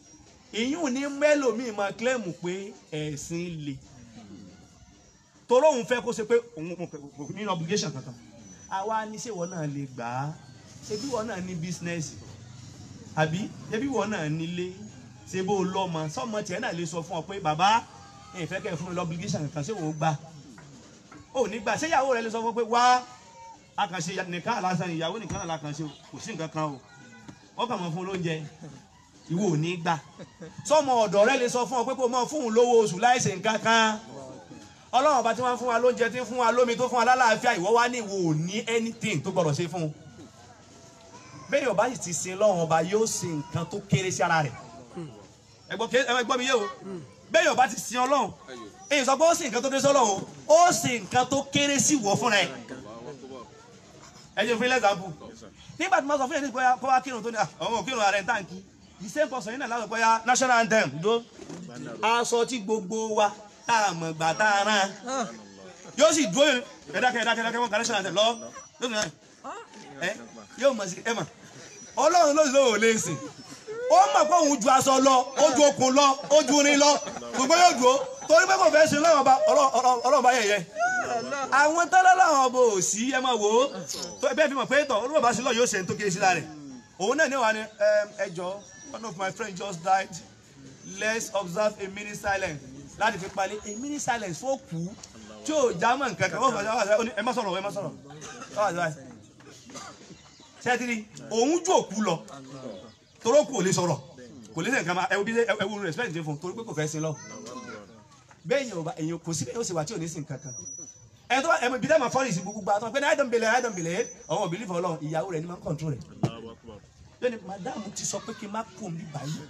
ìyún ní mẹ́lòmíì máa kílẹ̀mù pé ẹ̀sìn le torí òun fẹ́ kó ṣe pé òun kò ní obligation kankan àwa ní ṣé ìwọ náà lè gbà á ṣé bí ìwọ náà ní bísínẹ́sì àbí ṣé bí ìwọ náà nílé ṣé bó lọ́mọ sọ́mọ tiẹ̀ náà lè sọ fún ọ pé bàbá ẹ̀ fẹ́ kẹ́ ẹ fún mi obligation kankan ṣé òun gbà ò ní gbà ṣé ìyàwó rẹ lè sọ fún ọ pé wá akànṣe nìkan àlásán ìyàwó nìkan àlàkànṣe kò sí nǹkan kan o wọ́n kàn mọ́ fún lóúnjẹ ìwọ ò ní gbà sọmọ ọ̀dọ̀ rẹ lè sọ fún ọ pé kó mọ fún un lówó oṣù láìsè nǹkan kan ọlọ́run ọba tí wọ́n fún wa lóúnjẹ tí ń fún wa lómi tó fún wa lálàáfíà ìwọ wá ní ìwọ ò ní anything tó gbọdọ̀ ṣe fún un bẹ́ẹ̀ ọba yìí ti sin lọ́run ọba yóò sin nǹkan tó kéré sí ara rẹ̀ ẹgbọ́n mi yé o bẹ́ẹ̀ ọba ti sin ọlọ́run èyí sọ pé ó sin nǹkan tó kéré sí ọlọ́run ó sin nǹkan tó kéré sí wọ́ fúnra ẹ̀ ẹ jẹ́ fún ilé example nígbà tí mo sọ fún yẹn ní bóyá kó wá kírun tó ní àwọn òkírun ààrẹ táǹkì the same person yìí náà láwọn bóyá national anthem dó aṣọ tí gbogbo wa tá a mọ̀ gbà tá a rán yóò sì dúró ẹ̀dákẹ́ ẹ̀dákẹ́ ẹ̀dákẹ́ wọn kà national anthem lọ lónìí náà ẹ yóò mọ̀ sí ẹ mọ̀ ọlọ́run ló lò ó lè sìn ó mọ̀ pé òun ju aṣọ lọ ó ju okùn lọ ó ju irin lọ gbogbo yóò dúró torí pé kò fẹ́ sin ọlọ́run bá yẹ̀yẹ́ àwọn tọ́lá làwọn ọbọ ò sí ẹ máa wò ó bẹ́ẹ̀ fi mọ̀ pé tọ̀ olúwa bá sí lọ yóò ṣe ní tó kéré sí lára rẹ̀ òun náà ní wà ní ẹ jọ one of my friends just died let's observe a minute silence láti fi palẹ̀ a minute silence fún òkú tí ò já mọ̀ nǹkan kan wọ́n fọwọ́ sọ ẹ má sọ̀rọ̀ ẹ má sọ̀rọ̀ ṣẹ́tìrì òun ju òkú lọ toró kù ò lè sọ̀rọ̀ kò lè sẹ̀ nǹkan máa ẹ wo bí ẹ wo respect fún torí pé kò fẹ́ sin lọ bẹ́ẹ̀ èèyàn kò sí bẹ́ẹ̀ ó sì wà tí ò ní sin kankan ẹni tó bá ẹmu ibi tẹ́ ma fọ́ọ̀lì sí gbogbo àtọ́ pé ní àìdán bèlè àìdán bèlè ọ̀hún òbí lífọ̀ ọlọ́run ìyàwó rẹ̀ ni máa ń kọ̀ǹtró rẹ̀ lónìí madamu ti sọ pé kí n má kó mi báyìí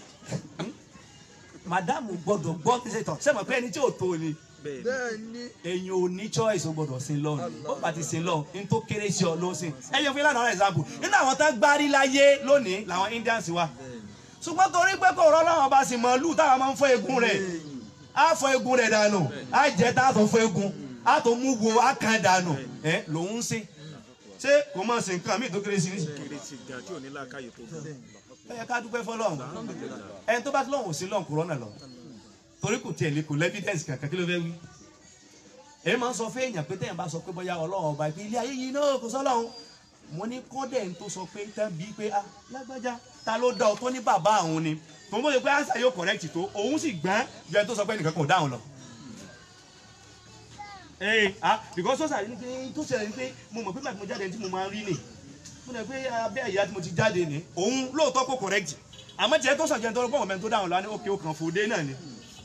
madamu gbọ́dọ̀ gbọ́ kí ṣe tọ̀ sẹ́mi pé ẹni tí ò tó ni èyàn ò ní choice ó gbọ́dọ̀ sin lọ ó bá ti sin lọ ní tó kéré sí ọ ló sin ẹyẹ fún ìlànà example nínú àwọn tó gbárí láyé lónìí làwọn Indians wa ṣùgbọ́n torí pé kò rọ́ láwọn bá sì mọ̀ lù táwọn máa ń fọ́ egun rẹ̀ á fọ́ egun rẹ̀ dànù á jẹ́ tá a tó fọ́ egun a tó mú wo a kan dànù ẹ lòun ṣe ṣé kò máa ṣe nǹkan míì tó kéré sí ní. ẹ yẹ ká dúpẹ́ fọlọ́run ẹni tó bá ti lọ́hùn sí lọ́hùn kúrọ́nà lọ torí kò tiẹ̀ lè kò lẹ́fídẹ́ǹsì kankan kí ló fẹ́ wí. èyí máa ń sọ fún èèyàn pé téèyàn bá sọ pé bóyá ọlọ́run ọba ìpín ilé ayé yìí náà kò sọ́lọ́run mo ní kọ́dẹ̀ ń tó sọ pé tán bíi pé ah lágbájá ta ló dá ọ tó ní bàbá àwọn ni tòun bó ṣe pé ánsà yóò correct tó òun sì gbọ́n ju ẹni tó sọ pé nìkan kò dáhùn lọ ee ah because sọ́sà ní pé tó ṣẹlẹ̀ ní pé mo mọ̀ pé bàtí mo jáde tí mo máa ń rí nì mo nà pé abẹ́ ìyá tí mo ti jáde ní òun lóòótọ́ kò correct àmọ́ tiẹ̀ tó sọ̀jẹ̀ tó rọ́pọ̀ mẹ́rin tó dáhùn lọ ní òkè òkàn fòdé náà ni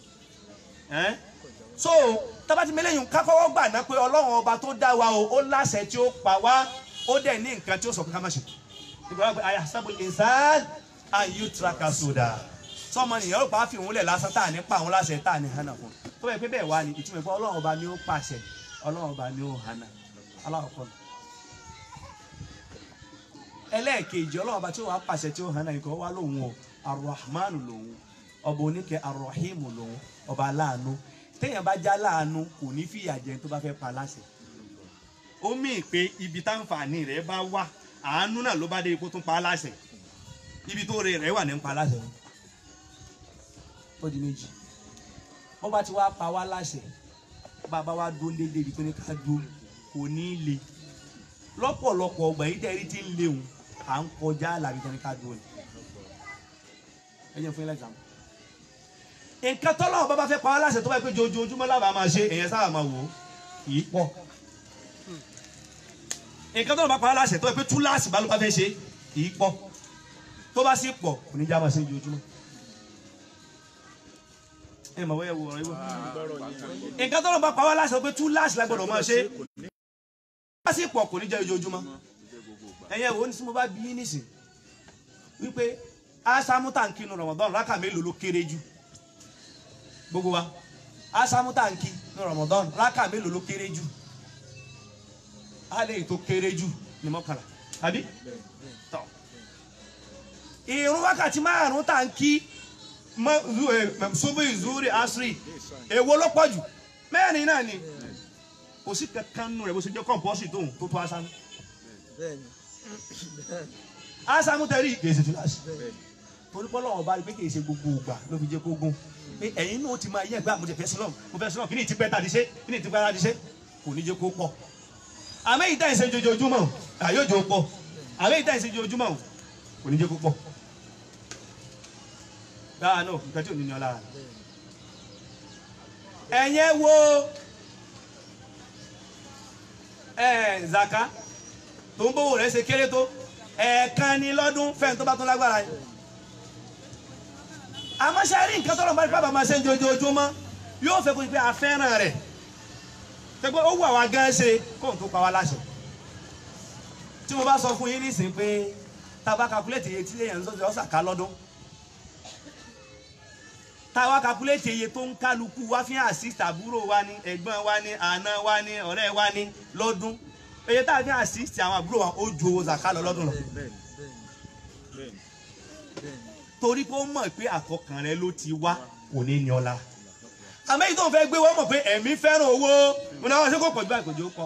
so tábàtí mẹlẹ́yìn kákọ́wọ́ gbà ná pé ọlọ́run ọba tó dá wa o ó láṣẹ tí ó pa wá ó dẹ̀ ní nǹkan tí ó sọ pé ká má ṣe ìgbà wà pé àyà sábò ìsán àyù tiraka sódà sọmọ nìyẹn ó pa á fi òun lẹ̀ lásán tá à ní pa àwọn láṣẹ tá à ní hànà fún tó bẹ̀ pé bẹ́ẹ̀ wá ní ìtumọ̀ ìfọ̀ ọlọ́run ọba ni ó pàṣẹ ọlọ́run ọba ni ó hànà aláwọ̀kọ́ nù. ẹlẹ́ẹ̀kejì ọlọ́run ọba tí ó wà pàṣẹ tí ó hànà ikọ̀ wá lòun o arahman lòun ọba oníkẹ́ arahim lòun ọba aláàánú téèyàn bá já láàánú kò ní fìyà jẹ tó bá fẹ́ pa láṣẹ. ó mì pé ibi táǹfààní rẹ̀ bá wà àánú náà ló bá dé ipò tó pa á láṣẹ ibi tó rẹ̀ rẹ̀ wà ní pa á láṣẹ. ó di méjì bó bá ti wá pa wá láṣẹ bàbá wa dún dédé ibi tó ní ká dún kò ní í le lọ́pọ̀lọpọ̀ ọgbà yìí tẹ́rí tí ń léwu à ń kọjá àlàbí tó ní ká dún ni. ẹ jẹ́ fún yín lẹ́gbàá nǹkan tọ́lọ́wọ́ bá bá fẹ́ pa á láṣẹ tó bá yẹ pé jojoojúmọ́ lábàá máa ṣe èèyàn sábà máa wò ó kì í pọ̀ nǹkan tọ́lọ́wọ́ bá pa á láṣẹ tó bá yẹ pé túláàsì bá ló bá fẹ́ ṣe kì í pọ̀ tó bá sì pọ̀ kò ní já máa ṣe jojoojúmọ́ ẹ mọ̀ wọ́yẹ̀ wò ọ̀rọ̀ ìwọ. nǹkan tọ́lọ́wọ́ bá pa á láṣẹ tó bá yẹ pé túláàsì la gbọ́dọ̀ máa ṣe tó bá sì pọ̀ kò ní jẹ́ jojoojúmọ́ ẹ̀yẹ wo ní tí mo bá bí yín nísìn wípé asamuta nkinu Ramadan rákà mélòó ló kéré jù gbogbo wa asamu tanki ní Ramadan raka mélòó ló kéré jù alẹ́ yìí tó kéré jù ní mọ́kànlá àbí tọ́ ìrun wákàtí márùn tanki subu zuri asri èwo ló pọ̀ jù mẹ́rin náà ni kò sí kankan nù rẹ̀ bó ṣe jẹ́ kọ́ǹpọ́sì tóun tó tó asamu asamu tẹ̀rí kèsì fìlàsì torí pé ọlọ́run bá rí pé kì í ṣe gbogbo ìgbà ló fi jẹ́ kó gún pé ẹ̀yin náà ti máa yẹ ẹgbẹ́ àmújẹ fẹ́ sílọ̀ mo fẹ́ sílọ̀ kí ni ìtìpẹ́ tàdí ṣe kí ni ìtìpẹ́ tàdí ṣe kò ní jẹ́ kó pọ̀ àmọ́ ìdá ìṣe jojoojúmọ́ o àyójó pọ̀ àmọ́ ìdá ìṣe jojoojúmọ́ o kò ní jẹ́ kó pọ̀ dáa náà nǹkan tí ò ní ní ọ lára ẹ̀yẹ wo ẹ̀ zaka tó ń bówó rẹ̀ ṣe kéré tó ẹ̀ẹ̀kan ní lọ́dún fẹ́ẹ̀ tó bá tún lágbára yìí àmọ́ ṣe rí nǹkan tọ́lọ́ bá rí bàbá máa ṣe ń jojoojúmọ́ yóò fẹ́ kó pé a fẹ́ràn rẹ̀ tẹ́gbẹ́ ó wù àwa gan ṣe kóun tó pa wá láṣẹ tí mo bá sọ fún yín nísìnyí pé tába calculate iye tí èèyàn ń sọ ọ́ sàká lọ́dún táwa calculate iye tó ń kálukú wá fi assist àbúrò wa ní ẹ̀gbọ́n wa ní àna wa ní ọ̀rẹ́ wa ní lọ́dún iye tá a fi assist àwọn àbúrò wa ó ju owó zaka lọ lọ́dún lọ torí pé ó mọ̀ pé àkọkàn rẹ ló ti wá kò ní ní ọlá àmọ́ èyí tó ń fẹ́ gbé wọ́n mọ̀ pé ẹ̀mí fẹ́ràn owó mo náà wọ́n ṣe kó pọ̀ ju àìkòjò kọ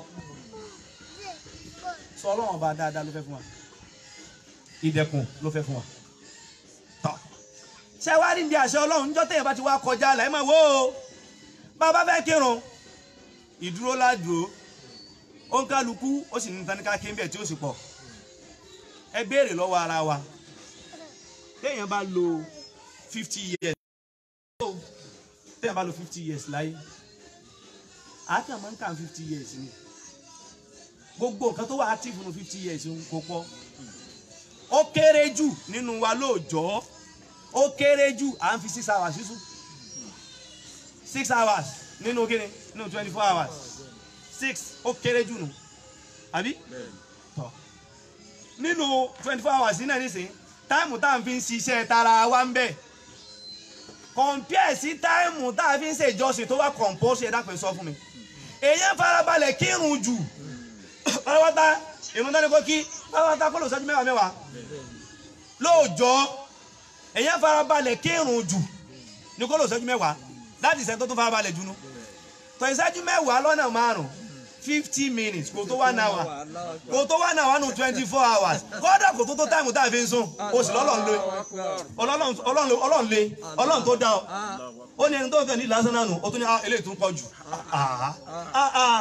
sọ ọlọ́run ọba dáadáa ló fẹ́ fún wa ìdẹ̀kùn ló fẹ́ fún wa tọ́ ṣé wàá rí ibi àṣẹ ọlọ́run níjọ́ téèyàn bá ti wá kọjá là ẹ máa wò ó bá a bá fẹ́ kírun ìdúró ládùúró ó ń kálukú ó sì ní taníkà kí n bẹ̀ tí ó sì pọ̀ ẹ béèrè lọ́wọ́ ara wa téèyàn bá lo fifty years téèyàn bá lo fifty years láyé àákàn máa ń kà fifty years ni gbogbo nǹkan tó wà active nínú fifty years kò pọ̀ ó kéré jù nínú wa lóòjọ́ ó kéré jù à ń fi six hours sísú six hours nínú kíni nínú twenty four hours six ó kéré jù nù àbí tọ́ nínú twenty four hours nínú ẹ̀ nísìnyí táìmù tá à ń fi ń ṣiṣẹ́ tara wa ń bẹ̀ compare sí táìmù tá a fi ń ṣe ìjọsìn tó wá compulsory ẹ̀dá pé sọ fún mi èèyàn farabalẹ̀ kírun jù pátápátá ìrun dání kó kí pátápátá kó lò sẹ́jú mẹ́wàá mẹ́wàá lóòjọ́ èèyàn farabalẹ̀ kírun jù ní kó lò sẹ́jú mẹ́wàá láti ìṣẹ́ tó tún farabalẹ̀ jù nú tọ́ ìṣẹ́jú mẹ́wàá lọ́nà márùn-ún fifty minutes kò tó one hour kò tó one hour nù twenty four hours kódà kò tó tó táìmù tá a fi ń sùn o sì lọ́lọ́run lé ọlọ́run ọlọ́run lé ọlọ́run tó dá ọ ó ní ẹni tó ń fẹ́ ní lásán náà nù ó tún ní ah, eléyìí tó ń pọ̀ jù ah, ah, ah,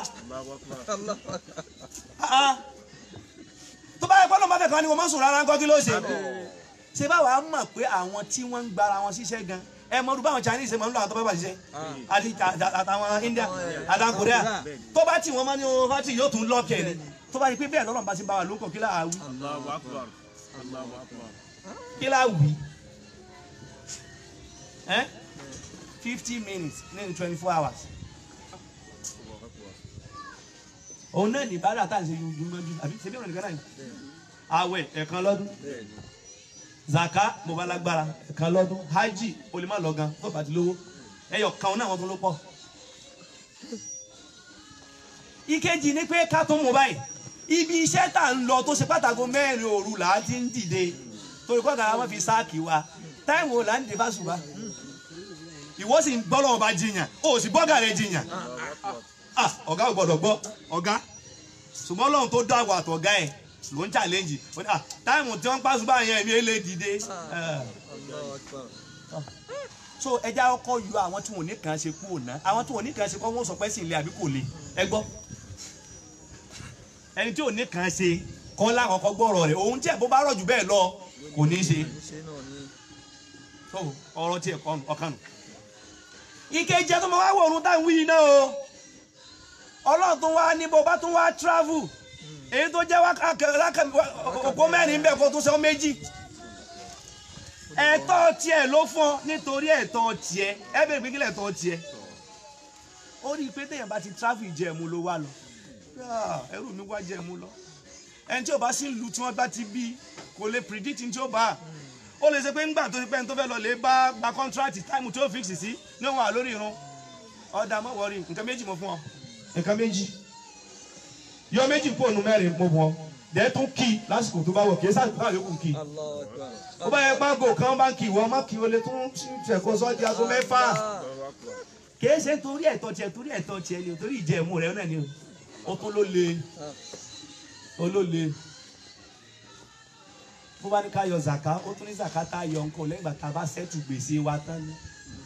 ah. tó bá yẹ kọ́ ló máa fẹ́ kàn ní mo máa ń sùn rárá ńkọ́ kí ló ṣe ṣe báwa mọ̀ pé àwọn tí wọ́n ń gbára wọn ṣiṣẹ́ gan ẹ mọ̀ ọdún báwọn Chinese ṣe máa ń lọ àwọn tó bá bá ṣiṣẹ́ àti àtàwọn India àtàwọn Korea tó bá tì wọ́n máa ní ohun fati yóò tún lọ́ọ̀kẹ́ ni tó bá rí pé bẹ́ẹ̀ lọ́nà bá ti bá wa ló ń kọ́ kí láà wí Allahu Akbar. Allahu Akbar. kí láà wí ẹ́ fifty minutes nínú twenty four hours òun náà ní bàdà tá à ń ṣe yunjú àbí ṣe bí ọ̀nà nìkan náà ni àwẹ̀ ẹ̀kan lọ́dún zaka mo bá lágbára ẹ̀kan lọ́dún hajj o lè má lọ gan tó bá ti lówó ẹyọ kan náà wọn tún ló pọ̀. ìkejì ni pé ká tún mú báyìí ibi iṣẹ́ tá ń lọ tó ṣe pàtàkì mẹ́rin òru là á ti ń dìde torí kọ́ kàrà wọn fi sáàkì wa táìmù là ń dìde fásùbà ìwọ sì ń gbọ́ lọ́wọ́ bá jiyàn o sì bọ́gà rẹ̀ jiyàn ah ọ̀gá ò gbọ́dọ̀ gbọ́ ọ̀gá ṣùgbọ́n lọ́run tó dá àwọn àtọ̀gá ẹ̀ ló ń challenge ó ní ah táìmù tí wọ́n ń pàṣẹ báyìí yẹn mi ò lè dìde. so ẹja ọkọ yọ àwọn tí wọn ò ní kàn ṣe kú òná àwọn tí wọn ò ní kàn ṣe kọ́ wọ́n sọ pé sì ń lé àbí kò lè ẹ gbọ́ ẹni tí ò ní kàn ṣe kọ́ lákọ̀ọ́kọ́ gbọ́rọ̀ rẹ̀ òun tí ẹ̀ bó bá rọ̀ jù bẹ́ẹ̀ lọ kò ní ṣe so ọ̀rọ̀ tí ẹ̀ kọ́ ọkàn nù. ìkejì ẹ̀ tó máa wá wọ̀ ọ̀run táwọn wíyì náà o ọlọ́run tó wá ní bó bá tún wá travel èyí tó jẹ́ òkú mẹ́rin bẹ́ẹ̀ kó tún sọ méjì ẹ̀tọ́ tiẹ̀ ló fún ọ nítorí ẹ̀tọ́ tiẹ̀ ẹ bẹ̀rẹ̀ pé kílẹ̀ ẹ̀tọ́ tiẹ̀ ó rí i pé téèyàn bá ti travel ìjẹ̀mú ló wá lọ ẹrù mi wá jẹ̀mú lọ ẹni tí ò bá sí lu tí wọ́n bá ti bí kò lè predict ní tí ó bá ó lè ṣe pé ńgbà tó ti pẹ́ ní tó fẹ́ lọ lè bá gba contract time tí ó fix sí ní òun wà lórí irun ọ̀dà mọ̀ wọ́rí nǹkan méjì mo fún ọ nǹkan méjì yọ méjì kó nu mẹ́rin mo bọ̀ dẹ́ tún kí lásìkò tó bá wọ̀ kí ẹ sáà bá yòókù kí ó bá yẹ págò kan bá kí ìwọ má kí o lè tún fẹ̀kọ́ sọ́ di aago mẹ́fà kì í ṣe torí ẹ̀tọ́ tiẹ̀ torí ẹ̀tọ́ tiẹ̀ ni o torí ìjẹ̀mú rẹ̀ náà ni o ó tún ló le ó ló le bó bá ní ká yọ zaka ó tún ní zaka tá a yọ nǹkan lẹ́yìn ìgbà tá a bá sẹ́tù gbèsè wa tán ni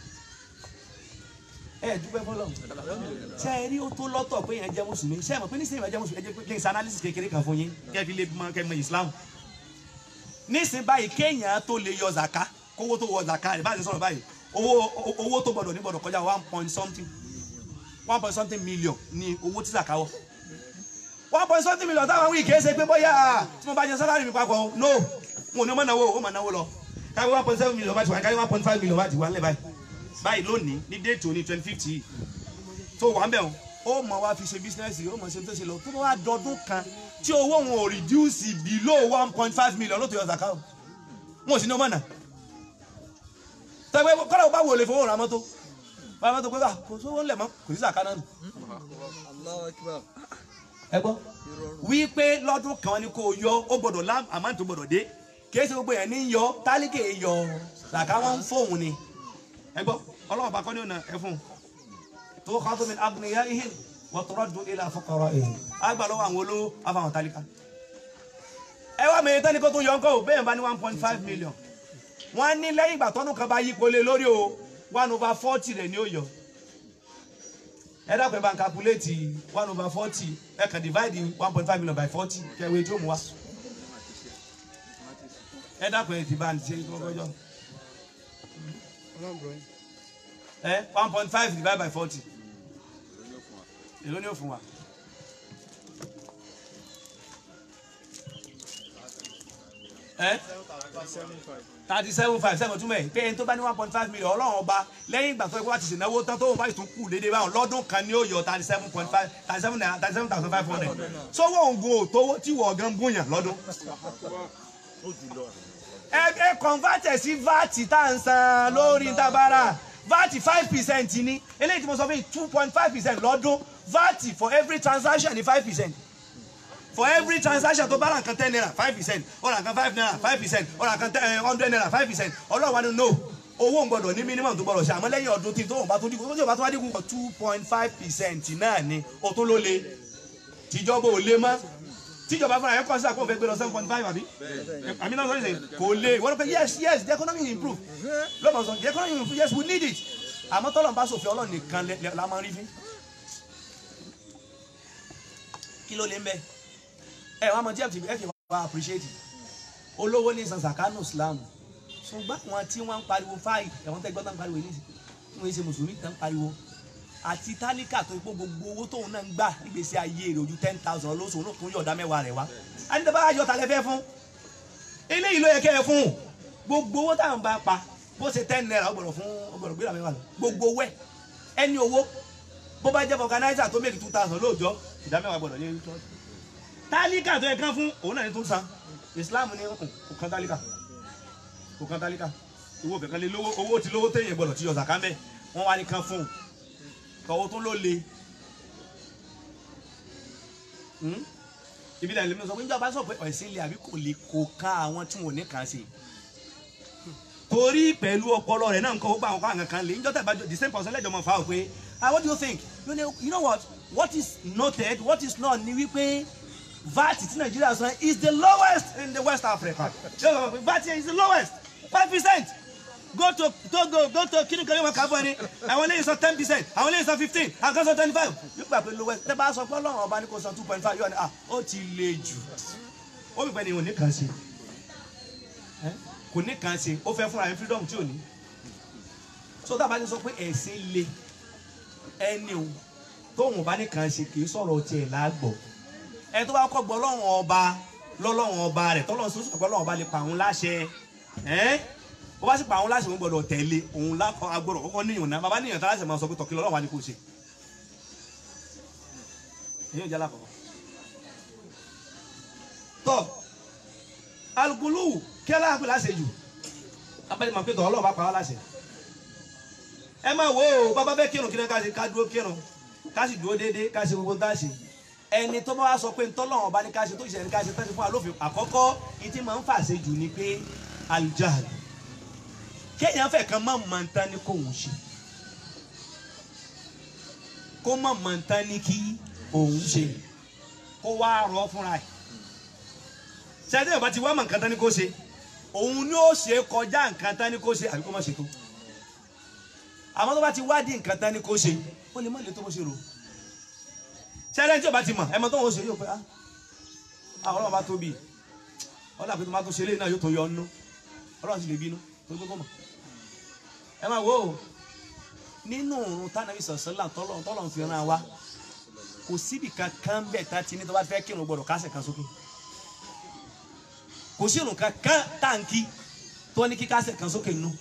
ẹ dúpẹ́ fọlọ́ ṣe é rí ó tó lọ́tọ̀ pé yẹn jẹ́ mùsùlùmí ṣe é mọ̀ pé nísìnyí ìwà jẹ́ mùsùlùmí ẹ jẹ́ pé ṣe analysis kékeré kan fún yín kẹ́ fi lè mọ kẹ́ mọ Islam nísìnyí báyìí kéèyàn tó lè yọ zaka kówó tó wọ zaka rẹ̀ báyìí sọ̀rọ̀ báyìí owó owó tó gbọdọ̀ ní gbọdọ̀ kọjá one point something one point something million ní owó tí zaka wọ one point something million táwọn wí kìí ṣe pé bóyá tí mo bá jẹ sálárì mi papọ̀ no wọn ò ní mọ̀ náwó ó mọ̀ náwó lọ káwé one point seven million bá ti wà káwé one point five million bá ti wà nílẹ̀ báyìí báyìí lónìí ní déètì òní twenty fifty yìí tó wà ń bẹ̀ wọn ó mọ̀ wá fi ṣe bísínẹ́sì ó mọ̀ ṣe tó ṣe lọ tó bá wá dọdún kan tí owó wọn ò reduce below one point five million ló tó yọ zaka o wọn ò sí ní ọmọ náà tẹgbẹ́ kọ́lá ó bá wò lè fowó ra mọ́tò bá mọ́tò pé bá kò sówó ńlẹ̀ mọ́ kò sí zaka náà nù Allahu Akbar. ẹ gbọ́ wípé lọ́dún kan ni kò yọ ó gbọ́dọ̀ lá àmọ́ tó gbọ́dọ̀ dé kìí ṣe gbogbo yẹn ní yọ tálíkè yọ làkà wọn ń fóun ni ẹ gbọ́ ọlọ́run bá kọ́ ní ọ̀nà ẹ fún un tó kọ́ tó mi agniya ihe wọ́n tọrọ dùn ilé afọkọrọ ihe àgbà lọ́wọ́ àwọn olówó afáwọn tálíkà ẹ wá mi tẹ́ni kó tó yọ ńkọ́ ò bẹ́ẹ̀ bá ní one point five million wọ́n ní lẹ́yìn ìgbà tọ́dún kan bá yípo lé lórí o one over forty rẹ̀ ni ó yọ ẹ dákun ẹ bá ń calculate one over forty ẹ kàn divide one point five million by forty kẹwé tí ó mú wa ẹ dákun ẹ ti bá ń ṣe kọkọjọ ẹ one point five divide by forty èló ni ó fún wa. ẹ thirty seven five seven túmọ̀ ẹ̀ pé ẹni tó bá ní one point five million ọlọ́run ọba lẹ́yìn ìgbà tó yẹ kó wá ti ṣènáwó tán tó wọn bá tún kù déédéé báwọn lọ́dún kan ni ó yọ thirty seven point five thirty seven naira thirty seven thousand five hundred sọ́wọ́ òǹgò tówó tí wọ́n gan bóyá lọ́dún. ẹ ẹ convert ẹ sí vat tá à ń san lórí tabara vat five percent ni eléyìí tí mo sọ fún yìí two point five percent lọ́dún vat for every transaction ni five percent for every transaction tó bá ra nǹkan ten naira five percent ó ra nǹkan five naira five percent ó ra nǹkan ten hundred naira five percent ọlọ́wà ni no owó ń gbọdọ̀ ní minimum tó gbọdọ̀ ṣe àmọ́ lẹ́yìn ọdún tí tó wọn bá tó dínkù tó tí wọn bá tó wá dínkù two point five percent náà ni o tó ló le tìjọba ò le mọ́ tíjọba fúnra yẹn kọ́ sí àpò òfin gbé lọ seven point five àbí àmì náà sọ́yìn sẹ́yìn kò le wọ́n pẹ́ yes yes the economy will improve lọ́mọ sọ the economy will improve yes we need it àmọ́ tọ́lọ̀ ń bá sòfin ọlọ́ọ̀ nìkan lẹ- lẹ- la máa ń rí fín kí ló lè ń bẹ ẹ wàá mọ tí ẹ fi ẹ fi wá appreciate olówó ní san zakano islam ṣùgbọ́n àwọn tí wọ́n ń pariwo fáì ẹ̀wọ̀n tẹ́ gbọ́ tán ń pariwo yìí tí wọ́n ṣe mùsùlùmí tán ń pariwo àti tálíkà tó ipò gbogbo owó tóun náà ń gbà nígbèsè ayé rẹ̀ ojú ten thousand lóṣù náà tún yọ̀ọ̀dá mẹ́wàá rẹ̀ wá àdìdàbà ayọ̀ tàlẹ́ fẹ́ fún eléyìí ló yẹ kẹ́ ẹ fún gbogbo owó táwọn bá pa bó ṣe ten naira ó gbọ́dọ̀ fún ó gbọ́dọ̀ gbéra mẹ́wàá lọ gbogbo owó ẹ̀ ẹni owó bó bá jẹ́ fọkànáísà tó mẹ́rin two thousand lóòjọ́ ìdá mẹ́wàá gbọ́dọ̀ yẹ church tálíkà tó yẹ kán fún òun náà ní tó ń san islam ní kò kan tálíkà kò kan tálíkà owó kankan lé lówó owó tí lówó téèyàn gbọ́dọ̀ tí yọ zaka mẹ́ wọ́n wá ní kan fún un tọwọ́ tó ló le Hmm? ibi náà lèmi sọ pé níjọba sọ pé ẹ̀sìn ilé àbí kò lè kó ká àwọn tí wọn ò ní kàn sí torí pẹ̀lú ọpọlọ rẹ̀ náà nǹkan ó gbà wọn kó àwọn kan lè níjọ́ tẹ̀ bá jọ the same person lẹ́jọ́ mọ̀ fà ó pé ah what do you think you know, you know what what is noted what is not ni wípé VAT tí Nàìjíríà san is the lowest in the West Africa Yóò sọ pé VAT is the lowest five percent go to Togo go to kini kan yóò máa kà fún ẹni àwọn eléyìí san ten percent àwọn eléyìí san fifteen àwọn kan san twenty five yóò gbà pé lowest tẹ́ bá sọ pé Ọlọ́run ọba ní kò san two point five yóò ní ah ó ti le jù ó bí pẹ́ ni òní kan ṣe Ẹ́, kò ní kan ṣe ó fẹ́ fúnra ẹ̀ freedom tí ò ní so tá a bá ti sọ pé ẹ̀sìn le ẹni o tóun bá ní kan ṣe kì í sọ̀rọ̀ tiẹ̀ lágbọ̀ ẹ tó bá kọ́ gbọ́ lọ́wọ́n ọba lọ́lọ́wọ́n ọba rẹ̀ tọ́lọ́run sọ́sọ́ pé Ọlọ́run ọba lè pa òun láṣẹ ẹ́ bó bá sì pa òun láṣẹ òun gbọ́dọ̀ tẹ̀lé òun lákọ̀ agbọ́dọ̀ kọ́kọ́ níyàn náà bàbá níyàn tá láṣẹ máa sọ pé tọ̀kí lọ́wọ́ wa ni kò ṣe èyí ò jẹ́ alákọ̀ọ́ tọ́ alugulu kí ẹ láàpẹ láṣẹ jù abẹ́lẹ́ máa pé tọ́ Ọlọ́run bá pa wá láṣẹ ẹ máa wo o bàbá bẹ́ẹ̀ kírun kí ni ká ṣe ká dúró kírun ká sì dúró déédéé ká ṣe gbogbo tá a ṣe ẹni tó bá wá sọ pé ntọ́lọ́wọ́n bá ní ká ṣe tó ṣe ní ká ṣe tó ṣe fún alófin àkọ́kọ́ ìtì máa ń fàṣẹ jù ni pé alijahal kéèyàn fẹ́ kan má mọ̀ ntán ní kò ń ṣe kó má mọ̀ ntán ní kí òun ṣe kó wá rọ fúnra ẹ̀ ṣáájú ìbá ti wá mọ̀ nǹkan tán ní kó ṣe òun ni ó ṣe kọjá nǹkan tán ni kó ṣe àbí kó má ṣe tó àmọ́ tó bá ti wádìí nǹkan tán ni kó ṣe ó lè má lè tó bó ṣe rò ṣẹlẹ̀ tí o bá ti mọ̀ ẹ mọ̀ tó ń ṣe yóò pé ah ah ọlọ́run bá tóbi ọlọ́run àpótí máa tó ṣe eléyìí náà yóò tó yọ ọ́nú ọlọ́run sì lè bínú tó gbé kó mọ̀ ẹ máa wò ó nínú òrùn tánàbí sọ̀sọ́là tọ́lọ́run tọ́lọ́run fi ràn wá kò síbi kankan bẹ́ẹ̀ tá ti ní tó bá fẹ́ kírun gbọ́dọ̀ kásẹ̀ kan sókè kò sí òrùn kankan táǹkì tó ní kí kásẹ̀ kan sókè nù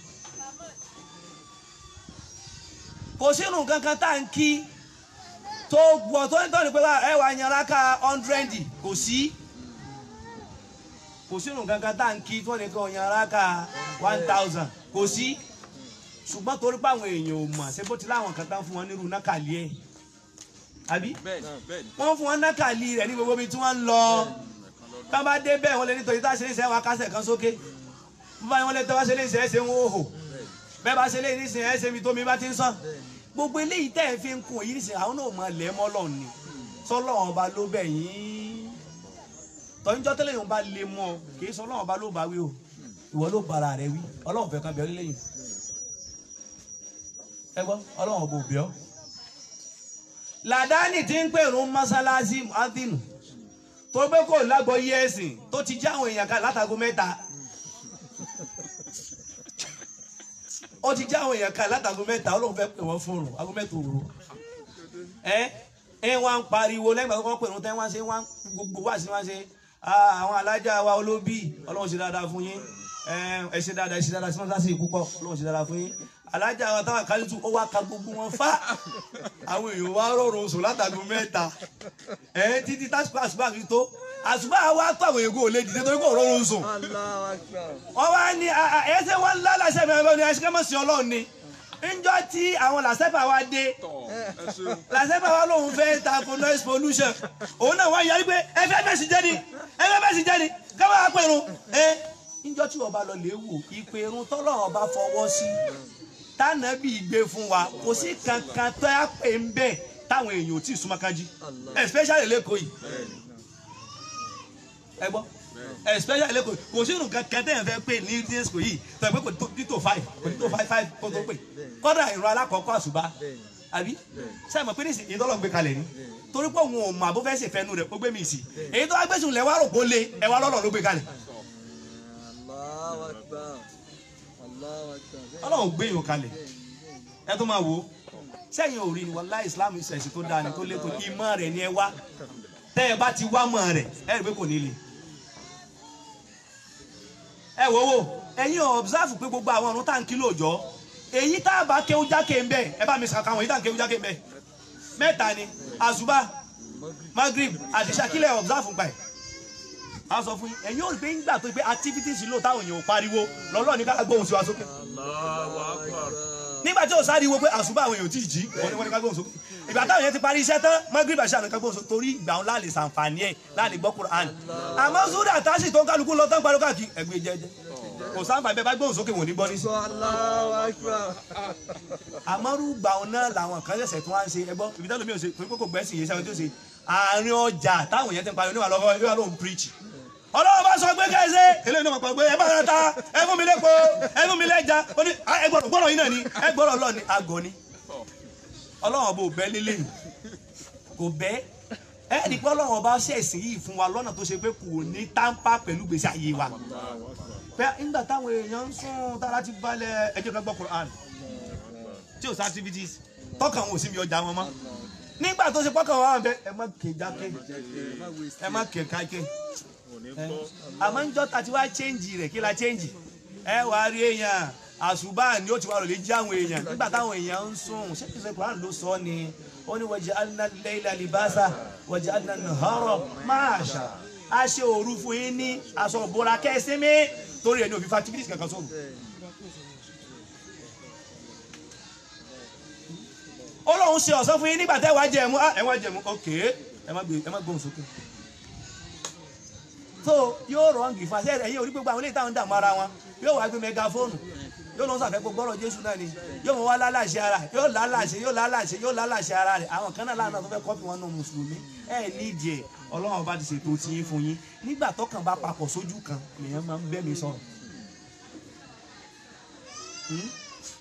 kò sí òrùn kankan táǹkì tó gbọ́ tó ní tọ́ni pé ẹ wà yan rákà hundred kò sí kò sí òrùn kankan táǹkì tó ní kí yan rákà one thousand kò sí ṣùgbọ́n torí pé àwọn èèyàn ò mọ̀ ṣé bó ti láwọn kan tán fún wọn nírú nákàlí ẹ̀ àbí bẹ́ẹ̀ni bẹ́ẹ̀ni wọ́n fún wọn nákàlí rẹ̀ ní gbogbo ibi tí wọ́n ń lọ tá bá dé bẹ́ẹ̀ wọ́n lè nítorí tá a ṣe ní sẹ́wọ̀n akásẹ̀ kan sókè bó bá yẹn wọ́n lè tẹ́ wá ṣe lè ṣe é ṣe ń wò hò bẹ́ẹ̀ bá ṣe lè ní sìn ẹ́ ṣe mi tó mi bá ti ń sàn gbogbo eléyìí tẹ́ ẹ̀ fi ń kun èyí sìn àwọn náà mọ̀ lẹ́ mọ́ lọ́ọ̀ ni sọ́lọ́wọ́n ọba ló bẹ̀ yín tọ́jọ́ tẹ́lẹ̀ yóò bá lè mọ́ ọ kì í sọ ọlọ́wọ́n ọba ló bá wí o ìwọ ló bara rẹ wí ọlọ́wọ́n fẹ́ kan bẹ̀ ọ́ lẹ́yìn ẹ gbọ́ ọlọ́wọ́n ọba ò bẹ̀ ọ́ làdáni tí ń pèrún mọ́sálásí adínù tó gbé kò lágbọ́ yí ẹ̀sìn tó ti já àwọn èèyàn kan látago mẹ́ta ó ti já àwọn èèyàn kan látago mẹ́ta ó lóun fẹ́ pè wọ́n fún un ago mẹ́ta òru ẹ ẹ wá ń pariwo lẹ́yìn ìgbà tó kọ́ pèrún tẹ́ wá ṣe wá gbogbo wá sí wá ṣe "Ah, àwọn alájà wa olóbì ọlọ́run ṣe dáadáa fún yín ẹ ẹ ṣe dáadáa ẹ ṣe dáadáa sí mọ́sálásí púpọ̀ ọlọ́run ṣe dáadáa fún yín alájà wa táwọn àkálítù ó wá ka gbogbo wọn fá àwọn èèyàn wá rọrùn oṣù látàgùn mẹ́ta ẹ títí tásùpá àṣùbà fi tó àṣùbà wa tó àwọn èèyàn kò lè dìde torí kò rọrùn oṣù Allahu Akbar. wọ́n wá ní ẹsẹ̀ wọn ńlá làṣẹ mi ẹgbẹ́ ni ẹṣin kẹ́mọ̀ sí ọlọ́run ni ńjọ́ tí àwọn làṣẹ́fà wa dé tọ̀ ẹ ṣeun làṣẹ́fà wa lòun fẹ́ tako noise pollution òun náà wá yarí pé ẹ fẹ́ bẹ́ẹ̀ sì jẹ́ ni ẹ fẹ́ bẹ́ẹ̀ sì jẹ́ ni káwọn apẹ̀rún ẹ ńjọ́ tí ọba lọ lè wò ìpèrún tọ́lọ́run ọba fọwọ́ sí tánàbí gbé fún wa kò sí kankan tó yà pé ń bẹ́ẹ̀ táwọn èèyàn ò tí ì súnmọ́ kájí especially lẹ́kọ̀ọ́ yìí ẹ gbọ́ especially lẹ́kọ̀ọ́ yìí kò sí nǹkan kan tẹ́yàn fẹ́ pé ní disco yìí tó yẹ pé kò ní tó five kò ní tó five five kó tó pè kọ́dà ìrọ̀ alákọ̀ọ́kọ́ àṣùbà àbí sẹ́yìn mọ̀ pé ní ìsìn ìdọ́lọ́ gbé kalẹ̀ ni torí pé òun ò mọ àbó fẹ́ ṣe fẹ́nu rẹ̀ ó gbé mi sí èyí tó wá gbé sùn lẹ́wọ́ àròkó lé ẹwà lọ́lọ́ ló gbé kalẹ̀ Allahu Akbar. Allahu Akbar. ọlọ́run gbé yòó kalẹ̀ ẹ tó máa wò ó sẹ́yìn ò rí ni wàlá islam ìṣẹ̀sìn tó dáa ni tó létò ìmọ̀ rẹ̀ ni ẹ wá tẹ́ ẹ bá ti wá mọ̀ rẹ̀ ẹ rí pé kò ní le. ẹ wò wò ẹ̀yin observe pé gbogbo àwọn ọ̀run tá à ń kí lóòjọ́ èyí tá a bá kéwú jákè ń bẹ̀ ẹ bá mi sàkà àwọn èyí tá à ń kéwú jákè ń bẹ̀ mẹ́ta ni àzùbá magrib àti sakilẹ̀ observe ń pa ẹ̀ a sọ fún yín ẹ̀yin ò rí pé ńgbà tó pé activities lò táwọn èèyàn ò pariwo lọ́lọ́ ní ká gbóhùn sí wa sókè Allahu Akbar nígbà tí o sáré wo pé àṣùbà àwọn èèyàn tí ì jí wọn ni wọn ni ká gbóhùn sókè ìgbà táwọn èèyàn ti parí iṣẹ́ tán magrib àṣà nìkan gbóhùn sókè torí ìgbà wọn láàlè sàǹfààní ẹ̀ láàlè gbọ́ Qur'an àmọ́ zúdà tásì tó ń kálukú lọ tán pariwo káàkiri ẹgbẹ́ jẹ́jẹ́ kò sáǹfààní bẹ́ẹ̀ bá gbóhùn sókè wọn ò ní gbọ́ nísì. Allahu Akbar. àmọ́rú gbà wọn náà làwọn kan ṣẹ̀ṣẹ̀ tó wá ń ṣe ẹgbọ́ ibi tẹ́lómi ò ṣe torí pé kò gbẹ́sìn yìí sẹ́wọ́n tó ṣe àárín ọjà táwọn èèyàn ti ń pariwo níwà lọ́wọ́ níwà lóhùn preach ọlọ́run bá sọ pé kẹ́sẹ́ eléyìí náà máa pa pé ẹ bá rẹ ta ẹ fún mi lẹ́pọ̀ ẹ fún mi lẹ́ja ó ní "Ah, ẹ gbọ́dọ̀ gbọ́dọ̀ yìí náà ni ẹ gbọ́dọ̀ lọ ni àgọ́ ni ọlọ́run bò bẹ́ lélẹ̀ yìí kò bẹ́ ẹ ní pé ọlọ́run bá ṣẹ̀sìn yìí fún wa lọ́nà tó ṣe pé kò ní táǹpà pẹ̀lú gbèsè ayé wa pé nígbà táwọn èèyàn ń sún tára ti balẹ̀ ẹjọ́ kan gbọ́ Quran tí ò sí activities tọkàn wọn ò sí mi ọjà wọn mọ́ nígbà tó ṣe pọ́kàn wọn wà bẹ ẹ má ké jáké ẹ má ké káké àmọ́ ń jọ́ ta ti wá chẹ́ǹjì rẹ̀ kí la chẹ́ǹjì ẹ wàá rí èèyàn àṣùbà ni ó ti wà lòlẹ́ jí àwọn èèyàn nígbà táwọn èèyàn ń sùn ṣé kìí ṣe Quran ló sọ ni ó ní waja'alna al-layla libasa waja'alna an-nahara ma'asha a ṣe òru fún yín ní aṣọ ìbora kẹ́sìmí torí ẹni òfin activities kankan sọ̀rọ̀ ó lóun ṣe ọ̀sán fún yín nígbà tẹ́ wàá jẹ̀mú ẹ wá jẹ̀mú ok ẹ má gbé ẹ má gbóhùn sókè so yóò rọǹgì fún àṣẹ ẹ̀yìn orí gbogbo àwọn ilé ìtàn dààmú ara wọn yóò wá gbé mẹgafóònù yóò lọ sàfẹ́ gbogbo ọ̀rọ̀ Jésù náà ni yóò mọ wá lálàṣẹ ara yóò lálàṣẹ yóò lálàṣẹ yóò lálàṣẹ ara rẹ̀ àwọn kan náà lánàá tó fẹ́ kọ́pì wọn nù mùsùlùmí ẹ nídìí ẹ Ọlọ́run bá ti ṣètò tí yín fún yín nígbà tọkàn bá papọ̀ sójú kan lèèyàn máa ń bẹ́ mi sọ̀rọ̀ Hmm?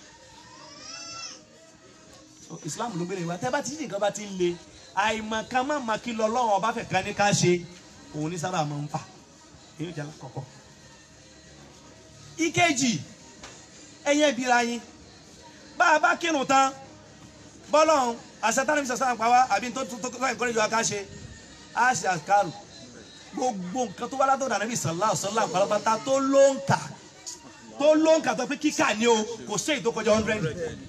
So, Islam ló gbére wa tẹ́ bá ti ní nǹkan bá ti ń le àìmọ̀ kan má ma kí lọ lọ́wọ́ ọba fẹ̀ kan ní ká ṣe òun ní sábà máa ń fà èyí jẹ́ àkọ́kọ́. ìkejì ẹ̀yẹ́ bíra yín bá a bá kírun tán bọ́lọ́hún àṣetánù fi sọ̀sán pa wá àbí tó tó tó tó ìkọ́lé ìjọba ká ṣe á ṣe àkàrù gbogbo nǹkan tó wá látọ̀ dànù bí sọ̀lá ọ̀sọ́lá pàlọ́pàá tó ló ń kà tó ló ń kà tó pé kíkà ni o kò sí èyí tó kọjá hundred.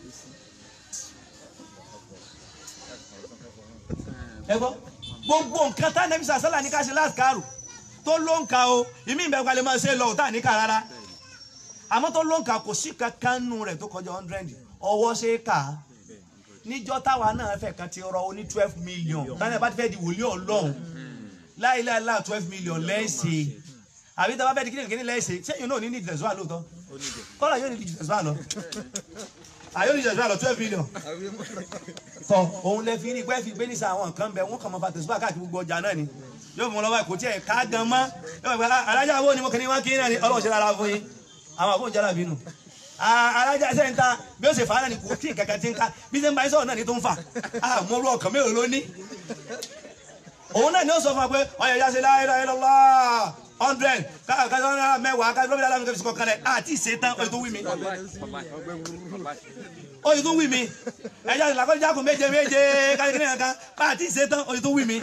ẹ gbọ́ gbogbo nǹkan tá nẹ́bí sàṣálà ní ká ṣe láàkárù tó ló ń ka o ìmí ìbẹ̀rù kalẹ̀ máa ṣe lọ ò tá à ní ká rárá àmọ́ tó ló ń ka kò sí kankan nù rẹ̀ tó kọjá hundred ọwọ́ ṣe é kà á níjọ́ táwa náà fẹ́ kan ti rọ oní twelve million táwọn ẹ̀ bá ti fẹ́ di wòlíì ọlọ́run láìláìlá twelve million lẹ́sẹ̀ àbí tí a bá fẹ́ di kíni kíni lẹ́sẹ̀ ṣé yóò náà ní ní ìdẹ̀sùn àlóòótọ́ kọ́lá yóò ní ní ìdẹ̀sùn àlọ́ àyò ní ìdẹ̀sùn àlọ́ twelve million tọ òun lè fi ní pẹ́ fi gbé ní sa àwọn nǹkan bẹ wọn kàn máa fa tẹ̀síwá káàkiri gbogbo ọjà náà ni yóò fún wọn lọ́wọ́ kò tiẹ̀ ká gan mọ́ yóò fún wọn alájà wo ni mo kàn ní wọn kí náà ni ọlọ́run ṣe rárá fún yín àwọn àbúrò jálà bínú alájà sẹ́ńtà bí ó ṣe fà á náà ni kò tí kankan ti ń ká bí ṣe ń bá yín sọ̀rọ̀ náà ni tó ń fà á mọ orú ọkàn mélòó ló ní. òun náà ni ó sọ fún wa pé ọyọ ìyá ṣe láyé láyé lọ́lá hundred káàkiri mẹ́wàá káàkiri lóbi alámi kẹfì kọkàn rẹ àti ìṣètàn oye tó wí mi oye tó wí mi ẹ̀yà ìlàkọ́jà kò méje méje káàkiri nìkan àti ìṣètàn oye tó wí mi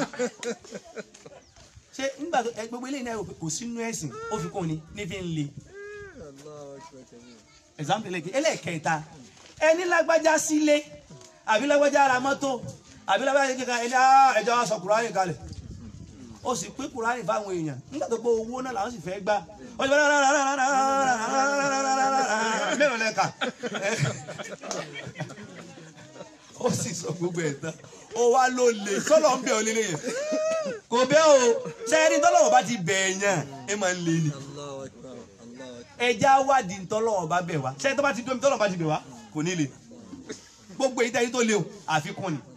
ṣé nígbà tó ẹ gbogbo eléyìí náà kò sínú ẹ̀sìn ó fi kún ni ní fi ń le example ẹlẹ́kẹ̀ ẹlẹ́kẹta ẹni lágbájá sílé àbí lágbájá ara mọ́tò àbí lágbájá kíkan ẹni ẹjọ́ wa sọ kùránì kalẹ̀ ó sì pín kùránì fáwọn èèyàn nígbà tó gbọ́ owó náà làwọn sì fẹ́ gbà ó sì fẹ́ mélòó lẹ́ka ó sì sọ gbogbo ẹ̀ tán ó wá ló lè sọ́lọ́ ń bẹ̀ ọ́ lílé yẹn kò bẹ́ o sẹ́yìn tọ́lọ́wọ́ bá ti bẹ̀ ẹ̀yàn ẹ máa ń lé ni Allahu Akbar. Allahu Akbar. ẹja wádìí ntọ́lọ́wọ́ bá bẹ̀ wá sẹ́yìn tó bá ti dómi tọ́lọ́wọ́ bá ti bẹ̀ wá kò ní le gbogbo èyí tẹ́yìn tó le o àfikún ni.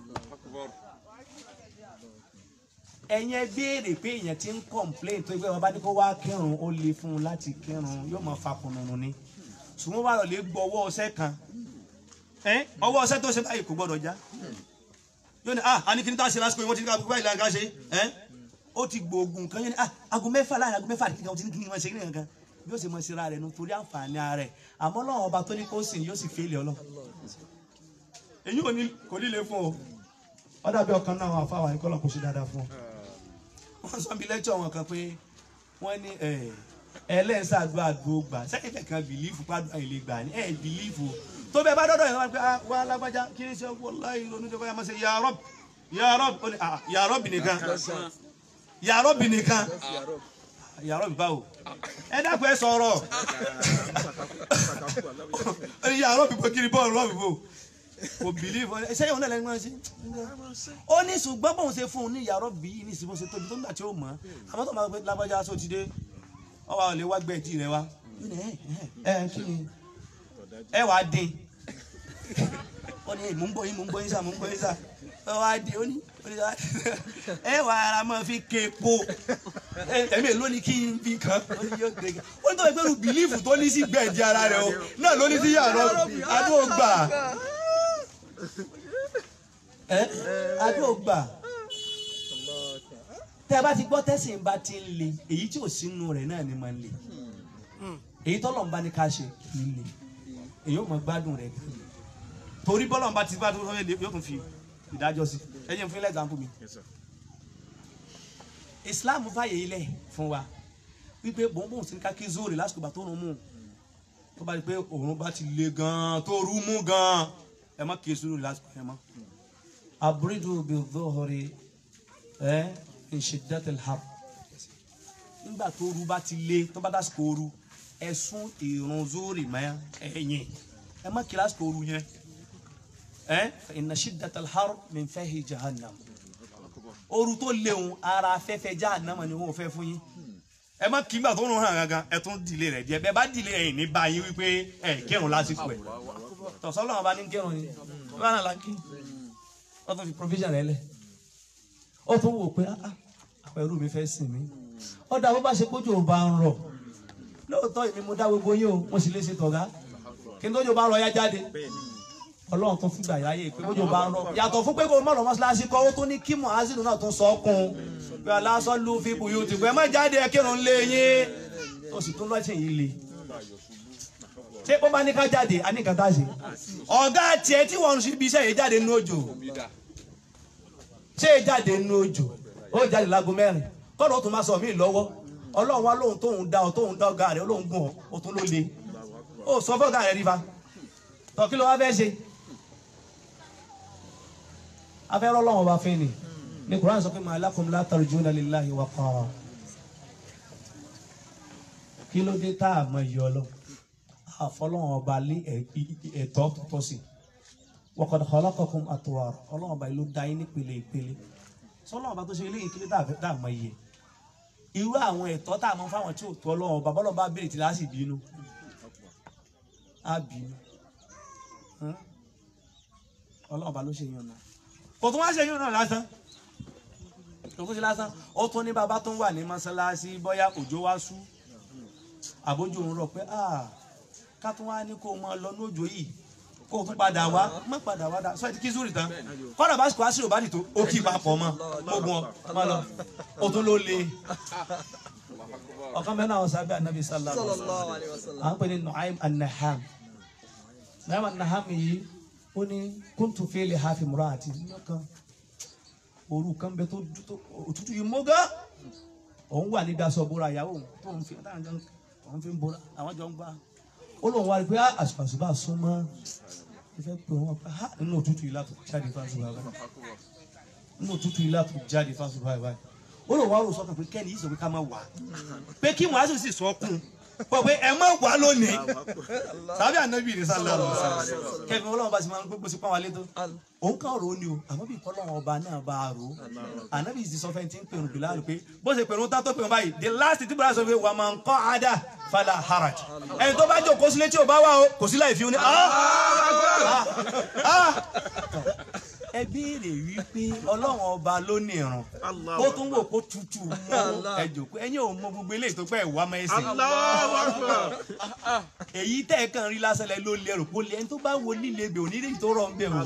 ẹ̀yin ẹ béèrè pé èèyàn ti ń complain tó ẹgbẹ́ wọn bá ní kó wá kírun ó le fún un láti kírun yóò máa fa kùnùnù ni ṣùgbọ́n wà lọ lè gbọ́ ọwọ́ ọṣẹ kan ẹ́ ọwọ́ ọṣẹ tó ṣe báyìí kò gbọ́dọ̀ já yóò ní ah àní kí ni tá a ṣe lásìkò yìí wọ́n ti ní ká gbogbo báyìí láǹkà ṣe ẹ́ ó ti gbòògùn kan yóò ní ah aago mẹ́fà láàrin aago mẹ́fà kí ni wọ́n ti ní kí ni wọ́n ṣe kí ni kankan bí ó ṣe mọ síra rẹ̀ nu torí àǹfààní ara rẹ̀ àmọ́ lọ́wọ́ ọba tó ní kó sìn yóò sì fẹ́lẹ̀ ọlọ́ èyí ò ní kò líle fún o ó dàbí ọkàn náà àwọn afáwà ní kọ́lọ̀ kò ṣe dáadáa fún ọ wọ́n sọ bí lẹ́tọ̀ wọn kan pé wọ́n ní ẹlẹ́sàdúrà àdúró gbà sẹ́yìn kẹ̀kan bìlífù pàdùn àìlè gbà ní ẹ̀ bìlífù tó bẹ́ẹ̀ bá dọ́dọ̀ yẹn wọ́n pé ah, wà lágbájá kí ni ṣe wallahi ronú jẹ́ báyà máa ṣe ya Rabb ya Rabb ó ní ah, ya Rabb nìkan ya Rabb nìkan ya Rabb báwo ẹ dákun ẹ sọ̀rọ̀ ó ní ya Rabb bó kiri bọ́ọ̀lù Rabb bó kò bìlífù sẹ́yìn òun náà lẹ́nu máa ṣe ó ní ṣùgbọ́n bóun ṣe fún un ní ìyàrá bí ní ìsìnkú ṣe tóbi tó ń gbà tí ó mọ̀ ọ́ àmọ́ tó máa gbé lágbájá aṣọ ti dé ọ wà lè wá gbẹ̀jì rẹ wá Ó ní, ẹ ẹ ẹ kí ni ẹ wàá dín ó ní mò ń bọ̀ yín mò ń bọ̀ yín sá mò ń bọ̀ yín sá ẹ wàá dín ó ní ó ní sá ẹ wà ara máa fi képo ẹ̀mí èló ni kí n fi kàn ó ní yóò gbé ó ní tó yẹ pé lu bìlífù tó ní sí gbẹ̀jì ara rẹ o náà ló ní sí yàrá àdúgbò gbà ẹ àdúgbò gbà Allahu Akbar. tẹ bá ti gbọ́ tẹ́sìn bá ti ń le èyí tí ò sínú rẹ̀ náà ni máa ń le èyí tọ́lọ̀ ń bá ní ká ṣe kì í le èyí ò mọ gbádùn rẹ̀ gan torí bọ́lọ̀ ń bá ti bá tó fẹ́ le yóò tún fi ìdájọ́ sí ẹ jẹ́ n fún ilé example mi Islam fàyè ilẹ̀ fún wa wípé bòńbòń sí ní ká kí zóòrè lásìkò bá tó rún mú tó bá di pé òun bá ti le gan tó rú mú gan ẹ má kí zóòrè lásìkò yẹn mọ́ aburidu bi dhohori ẹ ìṣèdátẹ̀lẹ̀ har nígbà tó ru bá ti lé tó bá dásìkò ooru ẹ sún ìrun zóòrì mọ́ ẹ̀yìn ẹ má kíláàsì kò ooru yẹn ẹ inna shiddatal har min fahi jahannam ooru tó léwu ara afẹ́fẹ́ jahannam ni wọ́n fẹ́ fún yín ẹ má kí gbà tó ń hàn gangan ẹ tún dìlé rẹ díẹ̀ bẹ́ẹ̀ bá dìlé ẹ̀yìn ní báyìí wípé ẹ kírun lásìkò ẹ tọ̀sọ́lọ́ wọn bá ní kírun ni wọn bá náà la kí wọ́n tún fi provision rẹ lẹ̀ ó tún wò pé ah ah àwọn ẹrú mi fẹ́ sìn mí ó dá bó bá ṣe kójú ò bá ń rọ̀ lóòótọ́ èmi mo dá gbogbo yín o mo sì lè ṣe tọ̀gá kí n tójú bá rọ ya jáde ọlọ́run tó fúgbà yáyé pé bójú bá ń rọ yàtọ̀ fún pé kó má lọ mọ́ṣáláṣí kọ́ ó tó ní kí muhaziru náà tún sọ kún un pé aláṣọ lu fi bùyù tì pé má jáde ẹ kírun lé yín tó sì tún lọ́sìn yìí le ṣé ó bá ní ká jáde a ní nǹkan tá a ṣe ọ̀gá tiẹ̀ tí wọ́n ń ṣe ibi iṣẹ́ yìí jáde nínú òjò ṣé jáde nínú òjò ó jáde láago mẹ́rin kọ́nà ó tún máa sọ mí lọ́wọ́ ọlọ́run wá lóhun tóun dá ọ tóun dá ọ̀gá rẹ̀ olóhun gùn ọ ó tún ló le ó sọ fọ́gà rẹ̀ rí fa tọ́ kí ló wá fẹ́ ṣe afẹ́rọ́ ọlọ́run ọba fẹ́ ni ní Quran sọ pé ma lakum la tarjuna lillahi waqara kí ló dé tá a mọ iye ọlọ́ àfọlọ́run ọba lé ẹ̀tọ́ tó tọ́ sí wa qad khalaqakum atwara ọlọ́run ọba yìí ló dá yín nípele ìpele sọlọ́run ọba tó ṣe eléyìí kí ló dá a mọ iye irú àwọn ẹ̀tọ́ tá a mọ fáwọn tí ò tó ọlọ́run ọba bọ́lọ́ bá béèrè tí láti bínú á bínú ọlọ́run ọba ló ṣe yàn náà kò tún wá ṣe yàn náà lásán kò tún ṣe lásán ó tún ní bàbá tó ń wà ní mọ́ṣáláṣí bóyá òjò wá sú àbójú òun rọ pé ká tún wá ní kó o máa lọ ní òjò yìí kó o tún padà wá má padà wá dá sọ ẹ ti kí zúrì tán kọ́dà bá sùkú àṣírí òbá nìtó ó kí papọ̀ mọ́ ogun ọ má lọ ó tún ló le ọ̀kan mẹ́rin àwọn sábẹ́ anabi sallallahu alaihi sallallahu alaihi wasallam à ń pè ní Nu'aym an-Naham Nu'aym an-Naham yìí ó ní kúntù fèlè hafi múra àti nínú kan òru kan bẹ tó tó òtútù yìí mọ́ gán òun wà níbi aṣọ bóra ìyàwó òun tó ń fi táwọn jọ ń òun fi ń bóra àwọn jọ ń gbá ó lóun wá rí pé àṣùpàṣùpà súnmọ́ ìfẹ́ pé wọ́n pa á nínú òtútù yìí látò jáde fásitì báyìí nínú òtútù yìí látò jáde fásitì báyìí báyìí ó lóun wá rò sọ́kàn pé kẹ́ni yìí sọ pé ká má wà pé kí wọ́n á sì sì sọ kún pọ̀ pé ẹ má wà lónìí sábì ànábì ní sálẹ̀ ọ̀rọ̀ kẹfì ọlọ́run bá ti máa ń gbégbó sí pàwọn alẹ́ tó òun kàn rò ó ni o àmọ́ bí kọ́lọ́run ọba náà bá a rò ó ànábì ti sọ fẹ́ntì ń pè rùn bìlá rò pé bó ṣe pèrún tá tó pèrún báyìí the last tí bùrọ̀ sọ pé wà máa ń kọ́ ada fala haraj ẹni tó bá jókòó sílé tí ò bá wà o kò sí láì fi ó ní. ẹ béèrè wípé ọlọ́run ọba ló ní ìrun ó tún wò kó tutù mọ́ ẹ jòkó ẹ̀yin ò mọ gbogbo eléyìí tó pẹ́ ìwà máa ẹsẹ̀ èyí tẹ́ ẹ kàn rí lásán lẹ ló lérò kó lẹ ẹni tó bá wo líle bẹ̀ òní lè tó rọ̀ ń bẹ̀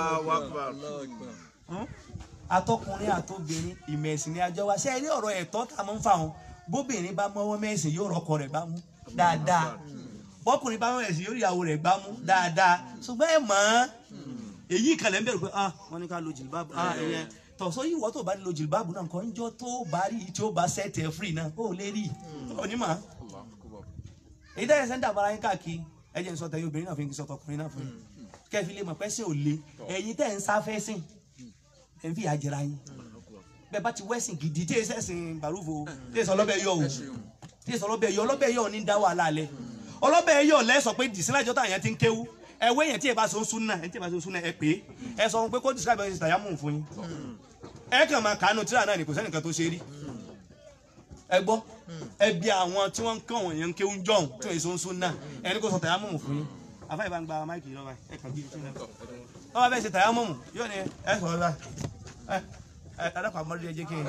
o atọkùnrin àtobìnrin ìmẹ̀sìn ni àjọ wa ṣe é rí ọ̀rọ̀ ẹ̀tọ́ tá a máa ń fà wọn bóbìnrin bá mọ́wọ́ mẹ́sìn yóò rọkọ rẹ̀ bá mú dáadáa bọ́kùnrin bá mọ́wọ́ mẹ́sìn yóò rí ìyàwó rẹ̀ gbá mú dáadáa ṣùgbọ́n ẹ mọ̀ ọ́n èyí kàlẹ́ ń bẹ̀rù pé ah wọ́n ní ká lo jìlbáàbù ah ẹ̀yẹ tọ̀sọ́ yìí wọ́n tó bá lo jìlbáàbù náà nǹkan ńjọ́ tó bá rí tí ó bá sẹ́ẹ̀tì ẹ̀ fírì náà ó lè rí onímọ̀ èyí tẹ́lẹ̀ sẹ́ńdà bára yín káàkiri ẹ jẹ́ n sọ tẹ̀yìn obìnrin náà fi ń sọ tọkùnrin náà fún yín kẹ́ẹ̀fì lè mọ̀ pẹ́ sí òle ẹ̀yin tẹ́ ń sáfẹ́ sìn ẹ̀ ń fi ìyà jẹra yín bẹ́ẹ̀ bá ti wẹ́sìn gidi tí èsì ẹ̀sìn bàrúfo tí èsì ọlọ́bẹ̀ yọ o tí èsì ọlọ́bẹ̀ yọ ọlọ́bẹ̀ yọ ní dá wàhálà lẹ ọlọ́bẹ̀ yọ lẹ́sọ̀ pé dìsílájọ́ tàyẹn ti ń kéwú ẹwé yẹn tí ẹ bá so ń sún náà ẹ tí ẹ bá so ń sún náà ẹ pé ẹ sọ pé kó describe ẹ tàyà mú un fún yín ẹ kàn máa kàánú tíra náà ní kò sẹ́nìkan tó ṣe rí ẹ gbọ́ ẹ bí àwọn tí wọ́n ń kàn wọ̀nyẹn ń kéwú jọ̀hún tí wọ́n so ń sún náà ẹni kò sọ tàyà mú un fún yín àfáà ìbá ń gba máìkì yìí lọ́wọ́ ẹ kàn bí ìtúná wọ́n bá fẹ́ ṣe tàyà mú un yóò ní ẹ sọ̀rọ̀ báyìí ẹ adakọ amọdé ẹ jẹ kí n.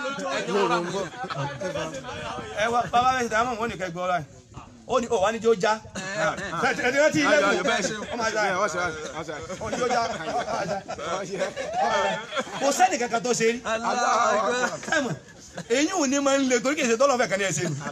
ẹ wá bàbá bẹ ṣètò àwọn ọmọ nìkan gbọ́ ọ́ra ó ní ó wà ní jẹ́ ó já ẹ ti rántí ilé kù ó máa já ó ní jẹ́ ó já kò sẹ́ni kankan tó ṣe rí sẹ́mọ̀ èyí ò ní máa ń le torí kì í ṣe tọ́lọ́ fẹ́ kàn ní ẹ̀ ṣe nù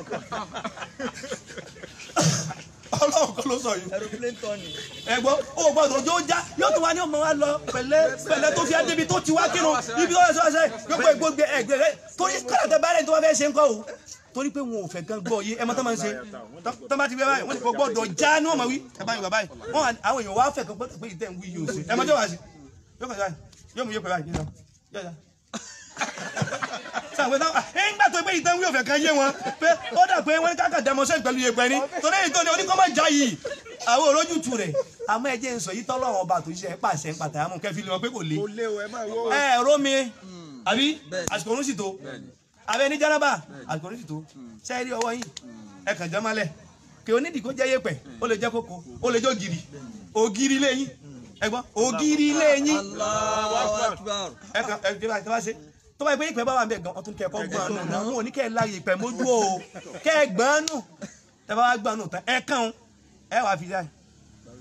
ọlọ́run kọ́ ló sọ yìí aeroplane turning ẹ̀gbọ́n ó gbọ́dọ̀ ojú ó já yóò tún wá ní ọmọ wa lọ pẹ̀lẹ́ pẹ̀lẹ́ tó fi adébi tó ti wá kírun ibi tó yẹ sọ ẹsẹ yóò pé gbogbo ẹgbẹ rẹ torí kọlọtẹ báyìí tó wá fẹ́ ṣe ń kọ o torí pé wọn ò fẹ́ gan gbọ́ yé ẹ mọ tó máa ń ṣe tó bá ti gbé báyìí wọn ti kọ gbọ́dọ̀ já ní ọmọ wí ẹ bá yín bàbá yìí wọn àwọn èèyàn wá fẹ́ kan gbọ́dọ̀ pé ìtẹ ń wí yóò ṣe ẹ mọ tó wá sí yóò kọ sí yóò mú yóò pẹ báyìí yóò yóò sàwọn ẹ̀dá ẹ̀ ń gbà tó pé ìtàn wí òfẹ́ kan yé wọn pé ó dà pé wọ́n káàkà demonstrate pẹ̀lú iye pẹ̀lú torí èyí tó ní oníkọ́ máa já yìí àwọn olójútu rẹ̀ àmọ́ ẹ jẹ́ ń sọ yìí tọ́lọ́run ọba tó ṣiṣẹ́ pàṣẹ ń pàtàkì àmọ́ kẹfì lè wọn pé kò le ẹ rómi àbí àsìkò orun sì tó abẹ ní járábà àsìkò orun sì tó ṣe é rí ọwọ́ yìí ẹ kàn jẹ́ mọ́lẹ̀ kí onídìí kó jẹ́ yẹ̀pẹ̀ ó lè jẹ́ kókó ó lè jẹ́ ògiri ògiri lẹ́yìn ẹ gbọ́ ògiri lẹ́yìn Allahu Akbar ẹ kàn ẹ jẹ́ báyìí tó bá ṣe tó bá yẹ pé ìpẹ́ bá wà bẹ́ẹ̀ gan ọtún kẹ́kọ̀ọ́ gbọ́n nù náà wọn ò ní kẹ́ ẹ láàyè ìpẹ́ mójú o kẹ́ ẹ gbọ́n nù tẹ́ bá wá gbọ́n nù tán ẹ kàn ẹ wàá fi dáì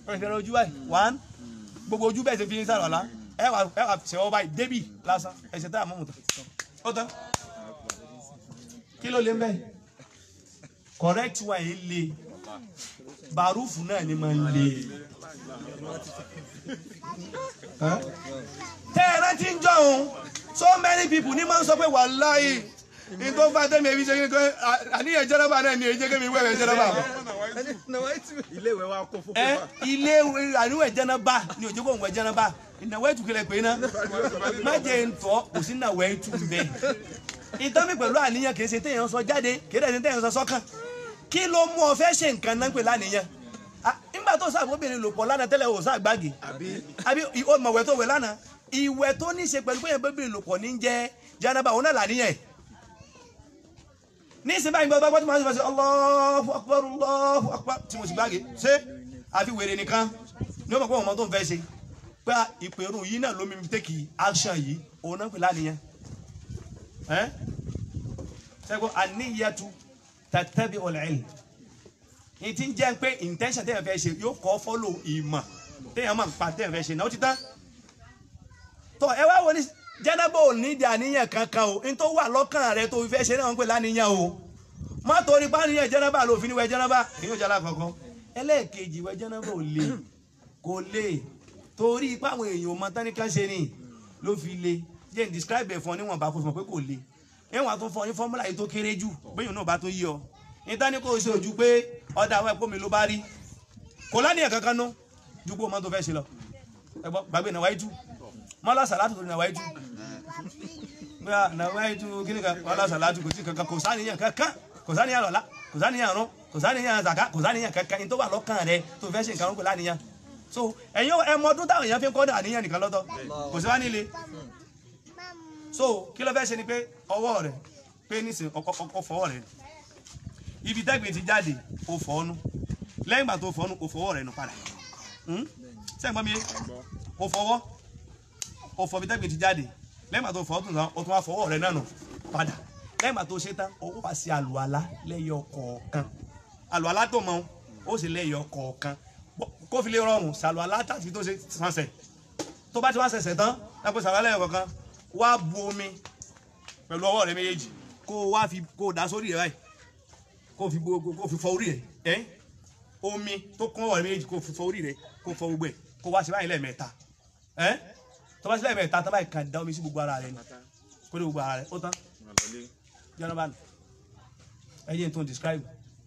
kẹrẹkẹrẹ ojú báyìí one gbogbo ojú bẹ́ẹ̀ ṣe fi ń sàlùwàlá ẹ wà ẹ wà ṣẹwọ́ báyìí débì lásán ẹ̀ṣẹ̀ tá a mọ̀ mọ̀ tán ó tán kí ló lé mbẹ́ correct wa yìí le barufu náà ni máa ń le tẹ́ ẹ rántí ń jọ òun so many people ní máa ń sọ pé wàláhì ní tó fà tẹ́mi ẹbí ṣe kí ni pé àníyàn jẹ́rọ́bà náà ni èyí jẹ́ kémi wẹ̀rẹ̀ jẹ́rọ́bà mọ́ ilé ìwé wa kó fún ẹ pépà. ilé àníwẹ̀ jẹ́nàbà ni òjò kò ń wẹ̀ jẹ́nàbà ìnáwó ètù kílẹ̀ pé ná má jẹ́ ntọ́ kò sí ìnáwó ètù bẹ́ẹ̀ ìtàn mi pẹ̀lú àníyàn kì í ṣe téèyàn sọ jáde kì í dẹ̀ ṣe téèyàn sọ sọ́kàn kí ló mú ọ fẹ́ ṣe nǹkan náà pè lánìyàn Ah, nígbà tó sàbóbìnrin lò pọ̀ lánàá tẹ́lẹ̀ ò sàgbàgì àbí ó mọ̀wẹ́ tó wẹ̀ lánàá ìwẹ̀ tó ní í ṣe pẹ̀lú pé yẹn bóbìnrin lò pọ̀ ní jẹ́ jẹ́nàbà òun náà làníyàn ní ìsìn báyìí gbọ́dọ̀ gbọ́dọ̀ máa ń sọ Allahu Akbar Allahu Akbar tí mo sì gbáge ṣé àfi wèrè nìkan ní ọmọ pé ọmọ tó ń fẹ́ ṣe pé ìpèrún yìí náà ló mi tẹ́kì action yìí òun náà pè lánìyàn ẹ́ sẹ́gun àníyàtú tàtẹ́bí ọ̀lẹ́yìn ní ti ń jẹ́ pé intention tẹ́yàn fẹ́ ṣe yóò kọ́ follow ìmọ̀ tẹ́yàn máa ń pa tẹ́yàn fẹ́ ṣe náà ó ti tán tọ́ ẹ wá wo ní jẹ́nàbọ̀ ò ní ìdí àníyàn kankan o ní tó wà lọ́kàn rẹ tó fi fẹ́ ṣe náà ń pè láníyàn o má torí bá níyàn jẹ́nàbà ló fi ní wẹ jẹ́nàbà èyí ò jẹ́ alákọ̀ọ́kọ́ ẹlẹ́ẹ̀kejì wẹ jẹ́nàbà ò lè kò lè torí ipá àwọn èèyàn ọmọ tán ní kán ṣe ni ló fi le jẹ́ n describe ẹ̀ fún ọ níwọ̀nba kó fún ọ pé kò le ẹ̀wọ̀n àtún fún ọ ní fọ́múlà yìí tó kéré jù bẹ́yìn náà bá tó yí ọ níta ní kò ṣe ojú pé ọ̀dà àwọn ẹ̀kọ́ mi ló bá rí kò lánìyàn kankan nú ju pé o máa tó fẹ́ ṣe lọ ẹ̀gbọ́n gbàgbé náà wáyé tú mọ́lá sàlátù tó ní náà wáyé tú bóyá náà wáyé tú kíni kan mọ́lá sàlátù kò sí kankan kò sáníyàn kankan kò sáníyàn lọ́la kò sáníyàn rún kò sáníyàn zaka kò sáníyàn kankan ní tó wà lọ́kàn rẹ tó fẹ́ ṣe nǹkan rún kò láníyàn so ẹ̀yin ẹmọ ọdún táwọn èèyàn fi ń kọ́ dà níyàn nìkan lọ́tọ̀ kò sí wá nílé so kí ló fẹ́ ṣe ni pé ọwọ́ rẹ̀ pé nísìnyí ọkọ̀ fọwọ́ rẹ̀ ibi tẹ́gbìn ti jáde o fọ́ ọ́nú lẹ́yìn ìgbà tó fọ́ ọ́nú o fọwọ́ rẹ̀ nù padà sẹ́yìn gbọ́n mi yé o fọwọ́ o fọ ibi tẹ́gbìn ti jáde lẹ́yìn ìgbà tó fọ́ ọ́tún tán o tún wá fọwọ́ rẹ̀ náà nù padà lẹ́yìn ìgbà tó ṣe tán o wá sí àlùalá lẹ́yọ kọ̀ọ̀kan àlùalá tó mọ o sì lẹ́yọ kọ̀ọ̀kan kó fi lè rọrùn sàlùalá tàbí tó ṣe sànsẹ̀ tó bá ti wá ṣẹ̀ṣẹ̀ tán lápò sàlùalá lẹ́yọ kọ̀ọ̀kan wá bu omi pẹ̀lú ọwọ́ rẹ̀ méjèèjì kó o wá fi kó o dà sórí rẹ̀ báyìí kó fi gbogbo kó fi fọ orí rẹ ẹ omi tó kún ọwọ́ rẹ méjì kó fi fọ orí rẹ kó fọ gbogbo ẹ kó wá sí báyìí lẹ́ẹ̀mẹ́ta ẹ tó bá sí lẹ́ẹ̀mẹ́ta tó báyìí kàn dá omi sí gbogbo ara rẹ ni kó dé gbogbo ara rẹ ó tán jẹ́nà bá nù ẹ yé n tó describe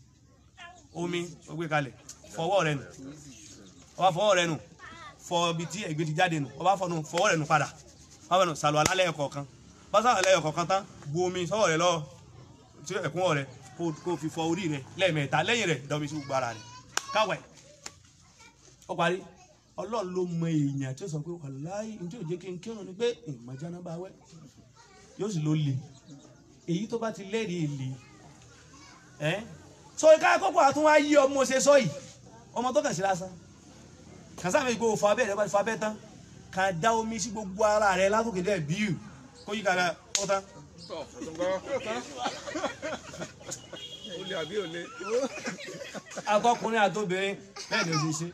omi ó gbé kalẹ̀ fọwọ́ rẹ nù ọba fọwọ́ rẹ nù fọ ibi tí ẹ̀gbẹ́ ti jáde nù ọba fọ nù fọwọ́ rẹ nù padà ọba nù sàlù alálẹ̀ ẹ̀kọ̀ọ̀kan bá sàlù alálẹ̀ ẹ̀kọ̀ọ̀kan tán bu omi sọ́wọ́ rẹ lọ sí ẹ̀kúnwọ́ rẹ kó kó fi fọ orí rẹ lẹ́ẹ̀mẹ́ta lẹ́yìn rẹ dọ́mi sí gbogbo ara rẹ káwẹ̀ ó parí ọlọ́run ló mọ èèyàn tí ó sọ pé wàláhì ní tí ò jẹ́ kí n kírun ni pé ìmọ̀jáná bá wẹ̀ yóò sì ló le èyí tó bá ti lẹ́rìí èlé ẹ́ so ká kókó àtún wá yí ọmọ ṣe sọ yìí ọmọ tó kàn sí lásán kàn sáà mi gbogbo fọ abẹ́ rẹ bá ti fọ abẹ́ tán kà dá omi sí gbogbo ara rẹ látòkè dẹ́ bíu kó yí kàrà ó tán Tọ́, ọ̀túnkọ́. Ó lé àbí ò lé? akọkùnrin àtobìnrin bẹ́ẹ̀ ni o ṣe ṣe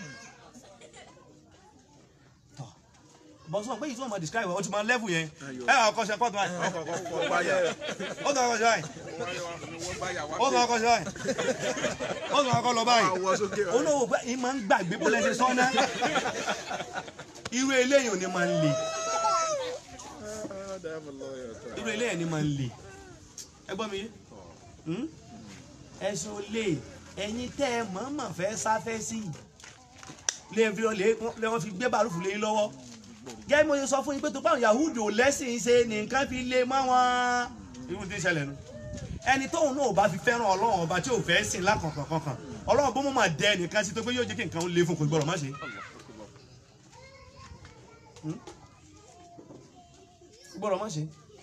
tọ bọ́sùn pé yìí tí wọ́n mọ̀ describe o ti mọ level yẹn ẹ wà kọ́ṣẹ́ kọ́tù báyìí Ọkọ̀ kọ̀ọ̀kan báyà. ó tún ọkọ̀ ṣe báyìí Wọ́n báyà wá ó tún ọkọ̀ ṣe báyìí ó tún ọkọ̀ lọ báyìí Àwọ̀ sókè. olówó pé ìmọ̀ ń gbàgbé bó lẹ́sẹ̀ sọ́nà irú eléyìí ò ní máa ń le irú eléyìí ni máa ń le ẹ gbọ́ mi yé Hmm? ẹ̀sùn olè ẹ̀yin tẹ́ ẹ mọ̀ọ́mọ̀ fẹ́ sáfẹ́ sí i lè fi lè wọ́n fi gbé bàrúfù lé yín lọ́wọ́ gẹ́gẹ́ bí mo ṣe sọ fún yín pé tó báwọn yahudu ò lẹ́sìn ṣe nìkan fi lé mọ́ wọn irú tí ń ṣẹlẹ̀ nu ẹni tóun náà ò bá fi fẹ́ràn ọlọ́run ọba tí ò fẹ́ sìn lákànkàn kankan ọlọ́run bó mọ̀ máa dẹ ẹnìkan sí tó pé yóò jẹ́ kí nǹkan ó lé fún kò gbọ́dọ̀ má ṣe. Hmm? Kò gbọ́dọ̀ má ṣe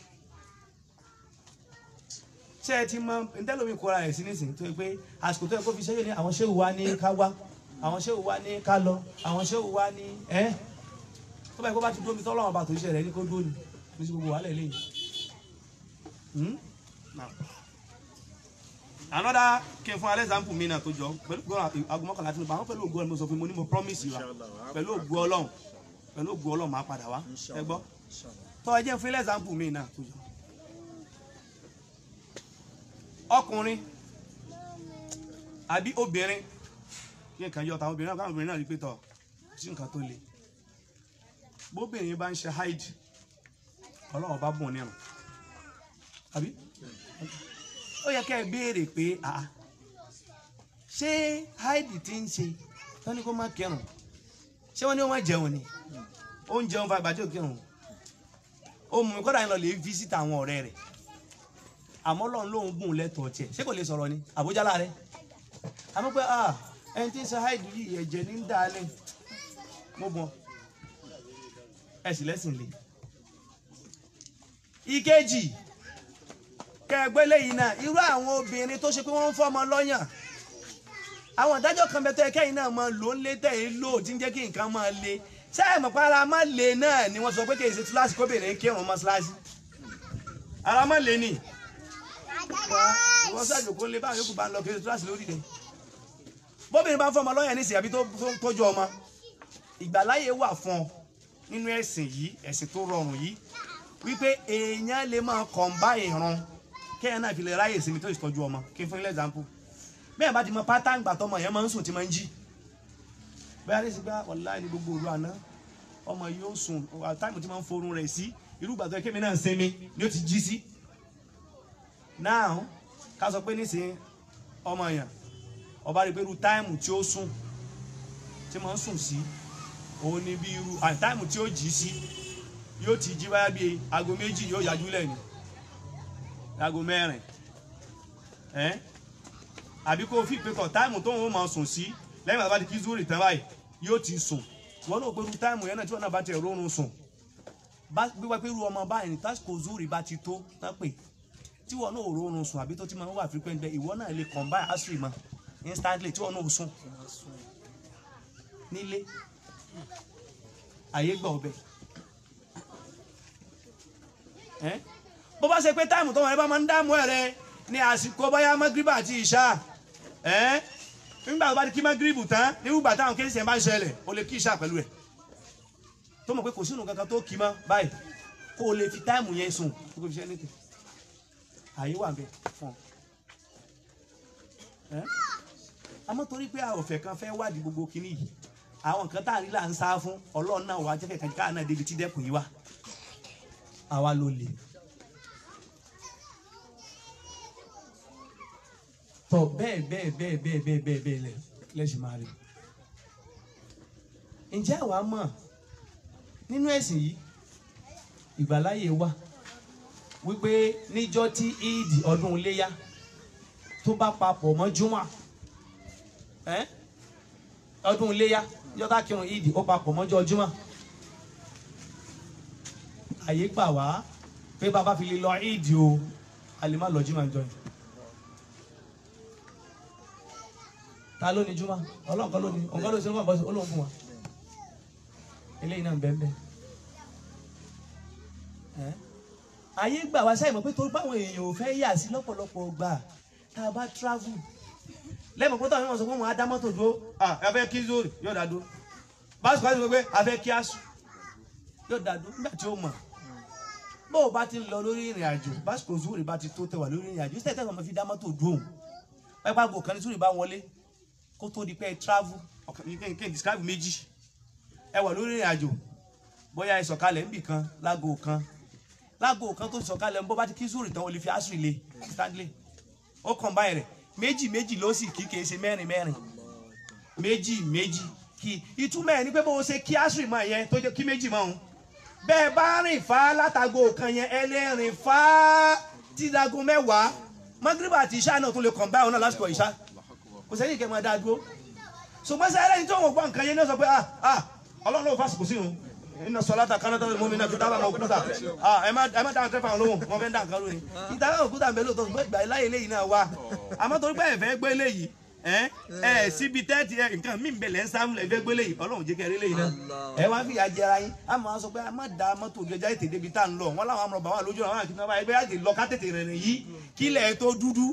ṣé ẹ ti mọ ntẹ́lómi kóra ẹ̀ sí nísìnyí tó yẹ pé àsìkò tó yẹ kó fi ṣẹ́yìn ní àwọn ṣéwù wa ní ká wá àwọn ṣéwù wa ní ká lọ àwọn ṣéwù wa ní ẹ́ tó báyìí kó bá ti dúró mi tọ́lọ́wọ́n bá tó ṣe rẹ̀ ní kó dúró ni ní sí gbogbo wàhálà eléyìí. Hmm? Now. another kí n fún alẹ́ example mi náà tó jọ pẹ̀lú gbọ́dọ̀ aago mọ́kànlá tí mo bá wọn pẹ̀lú ògùn ọlọ́run mo sọ fún mi mo ní mo promise you wa pẹ̀lú ògùn ọlọ́run pẹ̀lú ògùn ọlọ́run máa padà wá ẹ gbọ́ tọ́ ẹ jẹ́ fún ilé example mi náà tó jọ ọkùnrin àbí obìnrin kí nǹkan yọ táwọn obìnrin náà káwọn obìnrin náà rí pé tọ̀ sí nǹkan tó le bóbìnrin bá ń ṣe hide ọlọ́run bá bùn nírun àbí ó yẹ kẹ́ ẹ béèrè pé àá ṣé hide ti ń ṣe wọ́n ní kó má kírun ṣé wọ́n ní wọ́n má jẹun ni ó ń jẹun fa ìgbà tí ò kírun ó mú mi kọ́dà yín lọ lè visit àwọn ọ̀rẹ́ rẹ̀ àmọ́ lọ́n lóun bùn lẹ́tọ̀ọ́ tiẹ̀ ṣé kò lè sọ̀rọ̀ ni àbújá láàrẹ̀ àmọ́ pé ah ẹni tí ń ṣe hide yìí ẹ̀jẹ̀ ní ń dá a lẹ́ mo bọ̀ ẹ sì lẹ́sìn lè. ìkejì kẹgbẹ́ lẹ́yìn náà irú àwọn obìnrin tó ṣe pé wọ́n ń fọ́mọ lọ́yàn àwọn ìdájọ́ kan bẹ tó yẹ kẹ́yìn náà máa lò ń lé tẹ̀yìn lò tí ń jẹ́ kí nǹkan máa le ṣé ẹ̀ mọ̀ pé ara má le náà ni wọ́n sọ pé kì í ṣe túláàsì kóbìnrin kírun mọ́ṣáláṣí ara má le ni wọ́n ṣàjò kó lé báwọn yòókù bá ń lọ kí n túláàsì lórí rẹ̀ bóbìnrin bá ń fọmọ lọ́yàn nísìnyí àbí tó tó ń tọ́jú ọmọ ìgbàláyè wà fún ọ nínú ẹ̀sìn yìí ẹ̀sìn tó rọrùn yìí wípé èèyàn lè máa kọ̀ǹbá ìran kéèyàn náà fi lè ráyè sinmi tó ìtọ́jú ọmọ kí n fún ilé example bẹ́ẹ̀ bá ti mọ pátá ìgbà tọmọ yẹn máa ń sùn tí máa ń jí bẹ́ẹ̀ ní sí gbá ọ̀la ní gbogbo òru àná ọmọ yóò sùn táìmù tí máa ń forun rẹ̀ sí irú ìgbà tó yẹ kémi náà sinmi ni ó ti jí sí now ká sọ pé nísìnyí ọmọ yẹn ọba rí pé irú táìmù tí ó sùn tí máa ń sùn sí òun ni bí irú àti táìmù tí ó jí sí yóò ti jí báyà bíi aago méjì yóò yájú lẹ́nu aago mẹ́rin ẹ́ àbí kó o fi pé tọ̀ táìmù tó ń máa sùn sí lẹ́yìn àti bá ti kí zúrì tán báyìí yóò ti sùn wọn náà pé irú táìmù yẹn náà tí wọn náà bá ti rọrùn sùn bá gbígbá pé irú ọmọ báyìí ní tásìkò zúrì bá ti tó tán pè tí wọn náà rọrùn sùn àbí tó ti máa ń wà frequent bẹ́ẹ̀ ìwọ náà lè combine asiri mọ́ instantly tí wọn náà sùn nílé àyè gbà ọbẹ̀ ẹ́ bó bá ṣe pé táìmù tó wọn ẹ bá máa ń dààmú ẹ rẹ ní àsìkò báyà magriba àti ìṣá ẹ́ nígbà tó bá ti kí magribu tán nígbà táwọn kéésì ẹ̀ bá ń ṣẹlẹ̀ o lè kí ìṣá pẹ̀lú ẹ̀ tó mọ̀ pé kò sínú kankan tó kì í mọ́ báyìí kó o lè fi táìmù yẹn sùn kó o fi ṣe anything àyè wà bẹ fún ọ ẹ́ àmọ́ torí pé àwọ̀fẹ́ kan fẹ́ wádìí gbogbo kinní yìí àwọn nǹkan tá à ń rí là ń sá fún ọlọ́run náà wàá jẹ́kẹ̀ẹ́ kan káà náà débi tí dẹ́kun yìí wá àwa ló lè. tọ bẹ́ẹ̀ bẹ́ẹ̀ bẹ́ẹ̀ bẹ́ẹ̀ bẹ́ẹ̀ bẹ́ẹ̀ bẹ́ẹ̀ lẹ lẹ́sìn máa rí. ǹjẹ́ àwa mọ̀ nínú ẹ̀sìn yìí ìgbàláyè wà wípé níjọ́ tí ìdì ọdún iléyá tó bá papọ̀ mọ́ júmọ̀ ẹ́ ọdún iléyá níjọ́ tá kírun ìdì ó papọ̀ mọ́jọ́ júmọ̀ àyè gbà wá pé bàbá fi lè lọ ìdì o a lè má lọ júmọ̀ jọ yìí. ta ló ní júmọ̀ ọlọ́run kan ló ní ọ̀gá ló ṣe ń bọ̀ bọ́sẹ̀ olóhùn fún wa eléyìí náà ń bẹ́ẹ̀ bẹ́ẹ̀ ẹ́ ayé gbà wá sáyẹn mọ̀ pé torí báwọn èèyàn ò fẹ́ yà sí lọ́pọ̀lọpọ̀ gbà tá a bá travel lẹ́mọ̀ pé táwọn èèyàn sọ pé wọ́n á dá mọ́tò dúró ah ẹ fẹ́ kí zoro yóò dá dúró báṣọ àti pé a fẹ́ kí aṣọ yóò dá dúró nígbà tí ó mọ̀ bó o bá ti ń lọ lórí ìrìn àjò báṣọ zoro bá ti tó tẹwà lórí ìrìn àjò ìṣẹ́ tẹ̀sán fi dá mọ́tò dúró pẹ́pẹ́ àgbo kan ní zoro bá wọlé kó tó di pé ẹ travel ọkàn ní kí n describe méjì ẹ wà lórí ìrìn àjò bóyá ẹ sọ̀kalẹ̀ níbì kan lágò kan lágò kan tó sọ̀kalẹ̀ ń bọ́ bá ti kí zoro tán o lè fi aṣọ ilé stanley ó kàn báyìí rẹ̀ méjì méjì ló sì kí kìí ṣe mẹ́rin mẹ́rin méjì méjì kí ìtumọ̀ ẹ̀ ní pé bó o ṣe kí asiri mọ̀ yẹn tó jẹ́ kí méjì mọ̀ òun bẹ́ẹ̀ bá rìn fá látago kan yẹn ẹ lè rìn fá tídago mẹ́wàá mọ́gíríbà àti ìṣá náà tún lè kàn báyìí náà lásìkò ìṣá kò sẹ́yìn kẹ́ máa dá dúró ṣùgbọ́n sẹ́yìn lẹ́yìn tó wọ́n gbọ́ nǹkan yẹn ní sọ pé ah ah ọlọ́run ló fásitì kò sí òun iná sọláta kánátà ló mú mi náà fi tábà mọ òkúta ẹ má ẹ má dáhùn tẹfà lóhùn wọn fẹẹ dáhùn kan lónìí ìtàkà òkúta ń bẹ lóòótọ́ ṣùgbọ́n ìgbà láyé eléyìí náà wá àmọ́ torí pé ẹ̀fẹ́ gbé eléyìí ẹ ẹ síbi tẹ́tì ẹ nǹkan mí bẹ̀lẹ̀ ń sáfún ẹ̀fẹ́ gbé eléyìí ọlọ́run jẹ́ kẹrin eléyìí náà ẹ wá fìyà jẹra yín a máa sọ pé a má da mọ́tò ojú ẹja ètè débi tá à ń lọ wọn láwọn amúrọ̀bà wà lójú àwọn àkínní wọn báyìí ká tètè lọ ká tètè rìnrìn yìí kílẹ̀ tó dúdú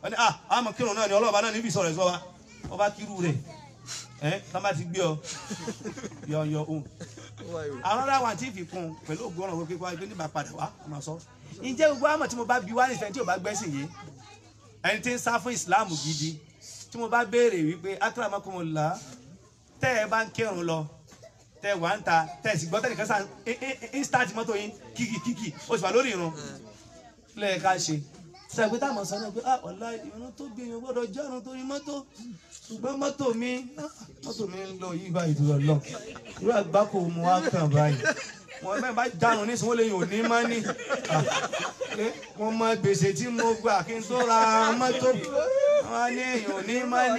wọ́n ní ah àmọ́ kírun náà ni ọlọ́ọ̀bá náà níbi ìsọ̀rọ̀ ẹ̀sọ́ wa wọ́n bá kírú rẹ̀ ẹ́ tá bá ti gbé ọ yọ yọ ohun àwọn ará wa ti fi kún pẹ̀lú ògùn ọ̀rọ̀ wípé wá ibi nígbà padà wá ọmọ sọ ǹjẹ́ gbogbo àmọ̀ tí mo bá bi wá nífẹ̀ẹ́ tí ò bá gbẹ́sìn yìí ẹni tí ń sá fún ìsìláàmù gidi tí mo bá béèrè wípé akramakumullah tẹ́ ẹ bá ń kírun lọ tẹ́ ẹ wà ń ta tẹ́ ẹ sì gbọ́ tẹ́nìkan sá ń start mọ́tò yín kíkì kíkì ó sì wà lórí irun lẹ́yìn ká ṣe sẹ́gbẹ́ táwọn sọ náà pé ah ọ̀la irun tó gbé yẹn gbọ́dọ̀ jẹ́ irun tó rí mọ́tò ṣùgbọ́n mọ́tò mi ah, mọ́tò mi ń lọ yí báyìí tó lọ irú àgbákò mu wá kàn báyìí wọn bẹ́ẹ̀ bá jánu ní sọ́wọ́n lè yìn òní má ní wọ́n mọ gbèsè tí mo gbà kí n tó ra mọ́tò wọ́n ní èyàn òní má ní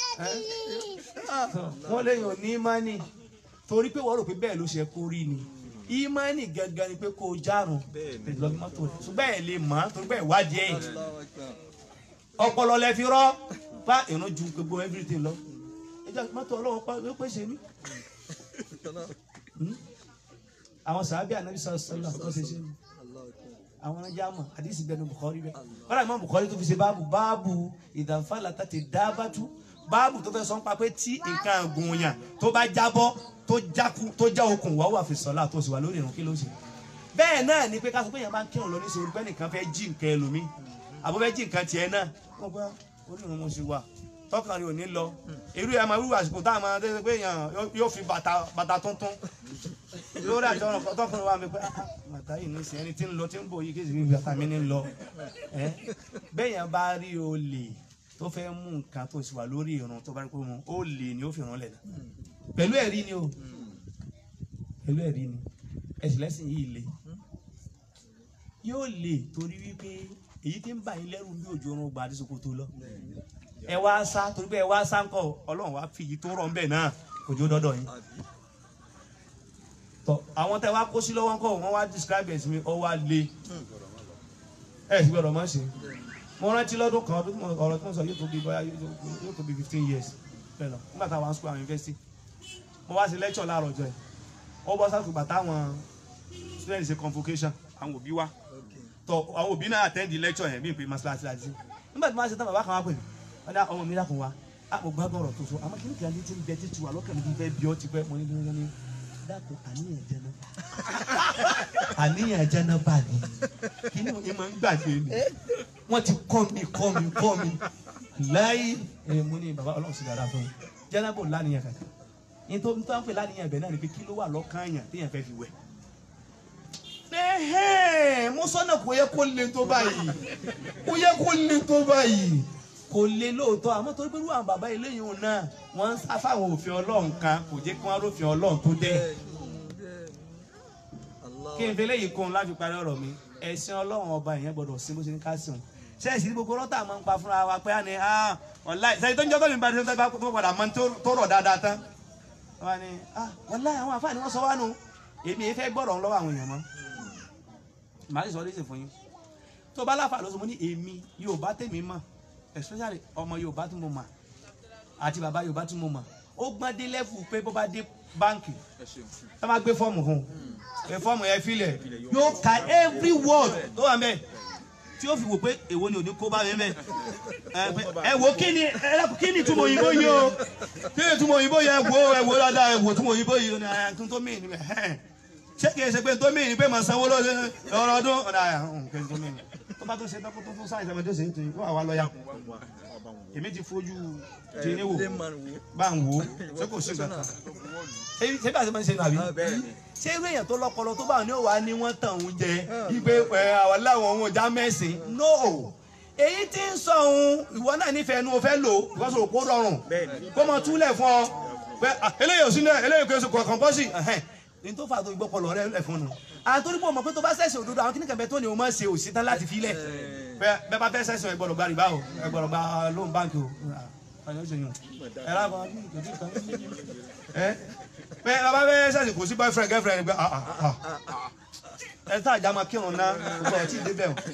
wọ́n lè yìn òní má ní torí pé wọ́n rò pé bẹ́ẹ̀ ló ṣe kó rí ni ìmánì gangan ni pé kó o járun lọ́gbọ́n mọ́tò rẹ̀ ṣùgbọ́n ẹ̀ lè mọ̀ torí pé ìwádìí ẹ̀ ọpọlọ lẹ fi rọ bá ìrún ju gbogbo everything lọ ẹjọ mọ́tò Ọlọ́run pa ló pèsè ní. àwọn sàábì ànábì sọ sọlá tó ṣe ṣe àwọn ọjà mọ àdìsí bẹnu Bukhari bẹ wọn àmọ́ Bukhari tó fi ṣe báàbù báàbù ìdànfàlà tàti dábàtú báàbù tó fẹ́ sọ pa pé tí nǹkan àgùn yàn tó bá jábọ́ tó jáku tó já okùn wà wà fi sọlá tó sì wà lórí ìrún kí ló ṣe bẹ́ẹ̀ náà ni pé ká sọ pé yẹn bá ń kírun lọ ní sọ pé nìkan fẹ́ jí nǹkan ẹlòmíì àbọ̀ fẹ́ jí nǹkan tiẹ̀ náà wọ́n gbá orí ìrún mo sì wà tọkàn rẹ ò ní lọ irú ẹ̀ máa wíwà àsìkò táwọn máa tẹ́lẹ̀ pé èèyàn yóò fi bàtà bàtà tuntun lórí àjọ ọ̀rọ̀ tọkùnrin wa mi pé ah, ah, bàtà yìí ní sìn ẹni tí ń lọ tí ń bọ̀ yìí kí èsì bàtà mi ní lọ ẹ́ bẹ́ẹ̀ yẹn bá rí olè tó fẹ́ mú nǹkan tó sì wà lórí ìrún tó bá rí pé mu olè ni ó fi rán lẹ̀ náà pẹ̀lú ẹ̀rí ni o pẹ̀lú ẹ̀rí ni ẹ̀sìn lẹ́sìn yìí le yóò le torí wípé èyí tí ń bà yín lẹ́rù bí òjò orun gba àdísòkò tó lọ ẹ wá sá torí pé ẹ wá sá ńkọ́ ọlọ́run wá fi yìí tó rọ̀ ńbẹ̀ náà òjò dọ́dọ̀ yín tọ àwọn tẹ wá kó sí lọ́wọ́ ńkọ́ wọ́n wá describe ẹ̀ sí mi ọ wá le ẹ sì gbọ́dọ̀ má ṣe mo rántí lọ́dún kan ọdún tí mo- ọ̀rọ̀ tí mo sọ yóò tó bí bóyá yóò tó bí fifteen years bẹ́ẹ̀ lọ nígbà táwọn school àwọn university mo wá sí lecture láàárọ̀ ọjọ́ yìí ó bọ́ sáà gbà táwọn students ṣe convocation àwọn òbí wa tọ àwọn òbí náà attend the lecture yẹn bí n pe masalasi láti nígbà tí wọ́n ṣe tán bàbá kan wá pè mí wọ́n dá ọmọ mi dákun wa á mo gbádùn ọ̀rọ̀ tó so àmọ́ kí ni kí n ti ń bẹ títí wa lọ́kàn mi bí fẹ́ bí ọ ti pẹ́ mo ní bí wọ́n ní dákun àníyàn jẹ́ náà àníyàn jẹ́ náà bá mi kí ni ìmọ̀ ń gbàgbé mi wọ́n ti kọ́ mi kọ́ mi kọ́ mi láyé ẹ̀ mo ní bàbá ọlọ́run sì dára fún mi jẹ́nàbò lánìyàn kankan ní tó ń tó ń pè lánìyàn ibẹ̀ náà ni pé kí ló wà lọ́kàn yàn téèyàn fẹ́ fi wẹ̀. ẹ̀hẹ́n mo sọ́nà kò yẹ kó le tó báyìí kò yẹ kó le tó báyìí kò le lóòótọ́ àmọ́ torí pé irú àwọn bàbá eléyìí òun náà wọ́n ń sá fáwọn òfin ọlọ́run kan kò jẹ́ kí wọ́n rófin ọlọ́run tó dé kí n fi eléyìí kún un láti parí ọ̀rọ̀ mi ẹ̀sìn ọlọ́run ọba ìyẹn gbọ́dọ̀ sí bó ṣe ní ká sìn sẹ́ẹ̀sì gbogbo rọ́tà máa ń pa fúnra wa pé á ní ah wàláì sẹ́yìn tó ń jọ́ tó ní bá tó bá tó padà máa ń tó rọ̀ dáadáa tán wọ́n á ní ah wàláì àwọn àfáà ni wọ́n sọ wá nù èmi yìí fẹ́ gbọ́dọ̀ lọ́wọ́ àwọn èèyàn mọ́ màá sì sọ ọ́ fún yín tó bá láfa lọ́sọ̀ mo ní èmi Yorùbá tèmi mọ̀ especially ọmọ Yorùbá tí mo mọ̀ àti bàbá Yorùbá tí mo mọ̀ ó gbọ́n dé lẹ́fù pé bó bá dé báǹkì ẹ máa gbé fọ́ọ̀mù fún un ẹ fọ́ọ̀mù yẹn filẹ̀ yóò ka every word tó wà mẹ́ tí ó fi wò pé èwo ni ò ní kó bá mi mẹ́ ẹ wo kí ni ẹ lẹ́kùn kí ni túmọ̀ òyìnbó yìí o kí ni túmọ̀ òyìnbó yìí ẹ wo ẹ wo dáadáa ẹ wo túmọ̀ òyìnbó yìí o ní ẹ tún tó mìíràn níbẹ̀ ẹ ṣé kìí ṣe pé tó mìíràn pé màá sanwó lọ́dún ọ̀rọ̀ ọdún ọ̀nà àyà kí ni tó mìíràn tó bá tó ṣe tó tó tó sáyẹn tó ṣe é tó yìí wọ́n àwa lọ́ọ́yà èmi ti fojú tìní wò bá ń wò ó ṣé kò sí nǹkan kan ṣé bí a ṣe máa ń ṣe nù àbí ṣé irú èèyàn tó lọ́pọlọ tó bá ní òwà ni wọ́n tàn ń jẹ ipe ẹ àwọn láwọn ohun ọjà mẹ́sìn no èyí tí ń sọ ohun ìwọ náà nífẹ̀ẹ́ nu o fẹ́ lò ìwọ sọ̀rọ̀ kó rọrùn kó mọ túlẹ̀ fún ọ pé ah, eléyìí ò sí náà eléyìí kò sí kọ̀ọ̀kan bọ́ sí ní tó fà tó gbọ́pọlọ rẹ lẹ̀ fún un àtòrí pé o mọ̀ pé tó bá sẹ̀sìn òdodo àwọn kíníkà bẹ tó ní o máa ṣe òsì tán láti filẹ̀ bẹ́ẹ̀ bá fẹ́ sẹ̀sìn ẹ gbọ́dọ̀ gba rìbá o ẹ gbọ́dọ̀ gba lóun báńkì o ọ̀yọ́ ṣe yùn ẹ lábọ̀ ẹ bẹ́ẹ̀ bá fẹ́ sẹ̀sìn kò sí boyfriend girlfriend gbẹ ah ah ah ẹ tá àjà máa kírun ná gbogbo ọtí ìdébẹ̀ o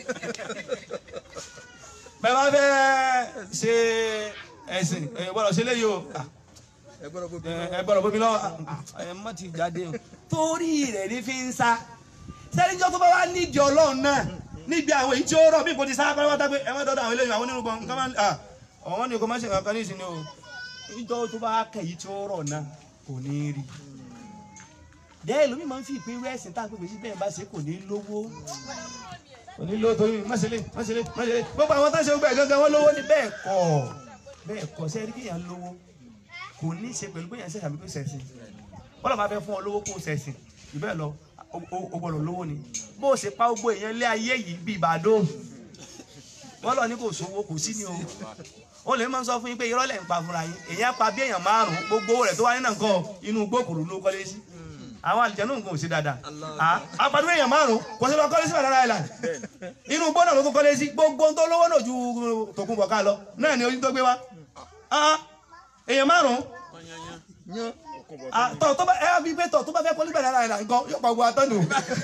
bẹ́ẹ̀ bá fẹ́ ṣe ẹ̀sìn ẹ gbọ́dọ̀ ṣe léyìí o ah ẹ gbọ́dọ̀ bóbi ẹ gbọ́dọ̀ bómi lọ ẹ má ti jáde o torí rẹ̀ ní fi ń sá sẹ́níjọ́ tó bá wá nídìí ọlọ́run náà níbi àwọn èyí tí ó rọ̀ bí kò ti sáà pátápátá pé ẹ má dọ́dọ̀ àwọn eléyìí àwọn onírúgbọ̀n nǹkan máa ń à ọ̀wọ́n ní kò má ṣe kankan ní ìsinmi o ìjọ tó bá kẹ̀ yìí tí ó rọ̀ náà kò ní rí bẹ́ẹ̀ lómi máa ń fi ìpín wẹ́ẹ̀sìn tá à ń pèpè sí bẹ́ẹ̀ bá ṣe kò ní lówó kò ní lówó torí mọ́ṣẹ́lẹ̀ mọ́ṣẹ́lẹ̀ mọ́ṣẹ́lẹ̀ gbogbo àwọn táṣe gbogbo ẹ̀ gangan wọ́n lówó ní bẹ́ẹ̀ kọ́ bẹ́ẹ̀ kọ́ sẹ́ẹ̀rí kéèyàn lówó kò ní í ṣe pẹ̀lú bóyá ṣẹ̀ṣẹ̀ àbí kò ṣẹ̀ṣìn bọ́lá máa fẹ́ fún ọ lówó kó ṣẹ̀ṣìn ìbẹ́ẹ̀ lọ o- o o gbọ́dọ̀ lówó ni bó o ṣe pa gbogbo èèyàn lé ayé yìí bíi ìbàdàn bọ́lá ní kò sówó kò sí ni o ó lè máa ń sọ fún yín pé irọ́ lẹ̀ ń pa fúnra yín èèyàn pa bí èèyàn márùn-ún gbogbo owó rẹ̀ tó wá nínú nǹkan inú gbókùrú ló kọ́lé sí àwọn àlìjẹ́nù nǹkan ò sí dáadáa àpàdé èèyàn márùn-ún kò sí lọ kọ́lé sí Banana Island inú gbọ́dọ̀ ló tún kọ́lé sí gbogbo ohun tó lówó náà ju Tòkunbọ̀ ká lọ náà ni ojú tó gbé wá Ah, èèyàn márùn-ún yan Ah, tọ tó bá ẹ bí pé tọ tó bá fẹ́ kọ́lé Banana Island nǹkan yóò pa gbogbo atọ́nù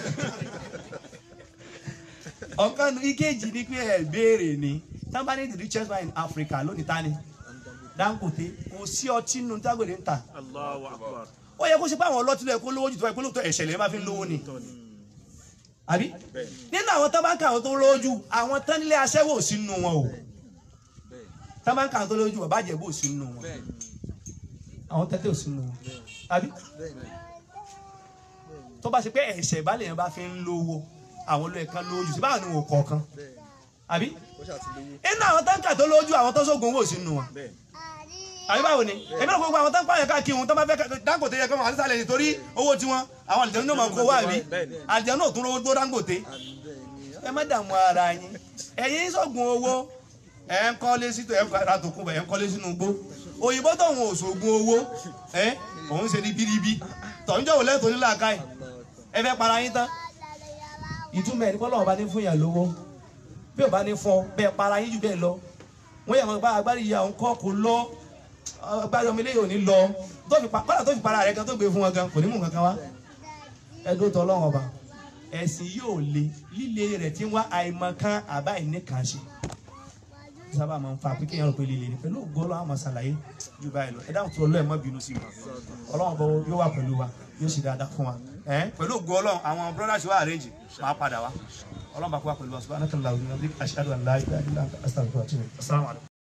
ọ̀kan nu ìkejì ni pé ẹ béèrè ni somebody the richest man in Africa lónìí tani Dangote kò sí ọtí nínú Dangote ń ta Allahu Akbar. ó yẹ kó ṣe pé àwọn ọlọ́tí lọ ẹ̀kọ́ lówó jù tó bá ẹ̀kọ́ lóòótọ́ ẹ̀ṣẹ̀lẹ̀ máa fi ń lówó ni àbí nínú àwọn tó bá ń kà àwọn tó lówó jù àwọn tán nílé aṣẹ́wó ò sí nínú wọn o tó bá ń kà àwọn tó lówó jù bàbá àjẹbó ò sí nínú wọn àwọn tẹ́tẹ́ ò sí nínú wọn àbí tó bá ṣe pé ẹ̀ṣẹ̀ ìbálẹ̀ yẹn bá fi ń lówó àwọn olóyè kan lówó jù sí báwọn ni wọn kọ̀ọ̀kan àbí ó ṣàtìlówó inú àwọn táǹkà tó lówó jù àwọn tó sógun owó ò sí nínú wọn àbí báwo ni èmi náà gbogbo àwọn tó ń pààyàn káàkiri wọn tó bá fẹ́ Dangote yẹ kó wọn àdísàlẹ̀ nítorí owó tiwọn àwọn àlìjẹun náà máa kó wá àbí àlìjẹun náà tún rówó tó Dangote ẹ má dààmú ara yín ẹ̀yin sọ̀gùn owó ẹ̀ ń kọ́lé sí ẹ̀ ń ra tòkun bẹ̀ ẹ̀ ń kọ́lé sínú igbó òyìnbó tóun ò sògùn owó ẹ̀ òun ṣe ní bíríbí tọ̀njọ́ wò lẹ́tọ̀ọ́ nílà káì ẹ fẹ́ para yín tán ìtumọ̀ ẹ̀ ní kọ́ lọ́wọ́ bá ní fún yàn lówó bí ò bá ní fún ọ bẹ́ẹ̀ para yín jù bẹ́ẹ̀ lọ wọ́n yà wọ́n bá agbárí ìyá òun kọ́ kó lọ agbárí ọmọ eléyìí ò ní lọ tó fi pa kọ́lá tó fi para rẹ̀ gan tó gbé fún wọn gan kò ní mú kankan wá ẹdún tó ọlọ́run ọba ẹ̀sìn yóò le líle rẹ̀ tí ń wá àìmọ̀ kan àbá ìní kan ṣe sábà máa ń fa pé kéèyàn rò pé líle ni pẹ̀lú ògbó ọlọ́run àmọ̀ ṣàlàyé ju báyìí lọ ẹ dáhùn tó ọlọ́run mọ́ bínú sí i ọlọ́run bọ́ yóò wà pẹ̀lú wa yóò sì dáadáa fún wa ẹ̀ pẹ̀lú ògbó ọlọ́run àwọn brothers wa arrange máa padà wá ọlọ́run bá kó wa pẹ̀lú wa subhanahu wa ta'ala ashhadu an la ilaha illa anta astaghfiruka wa atubu ilayk assalamu alaikum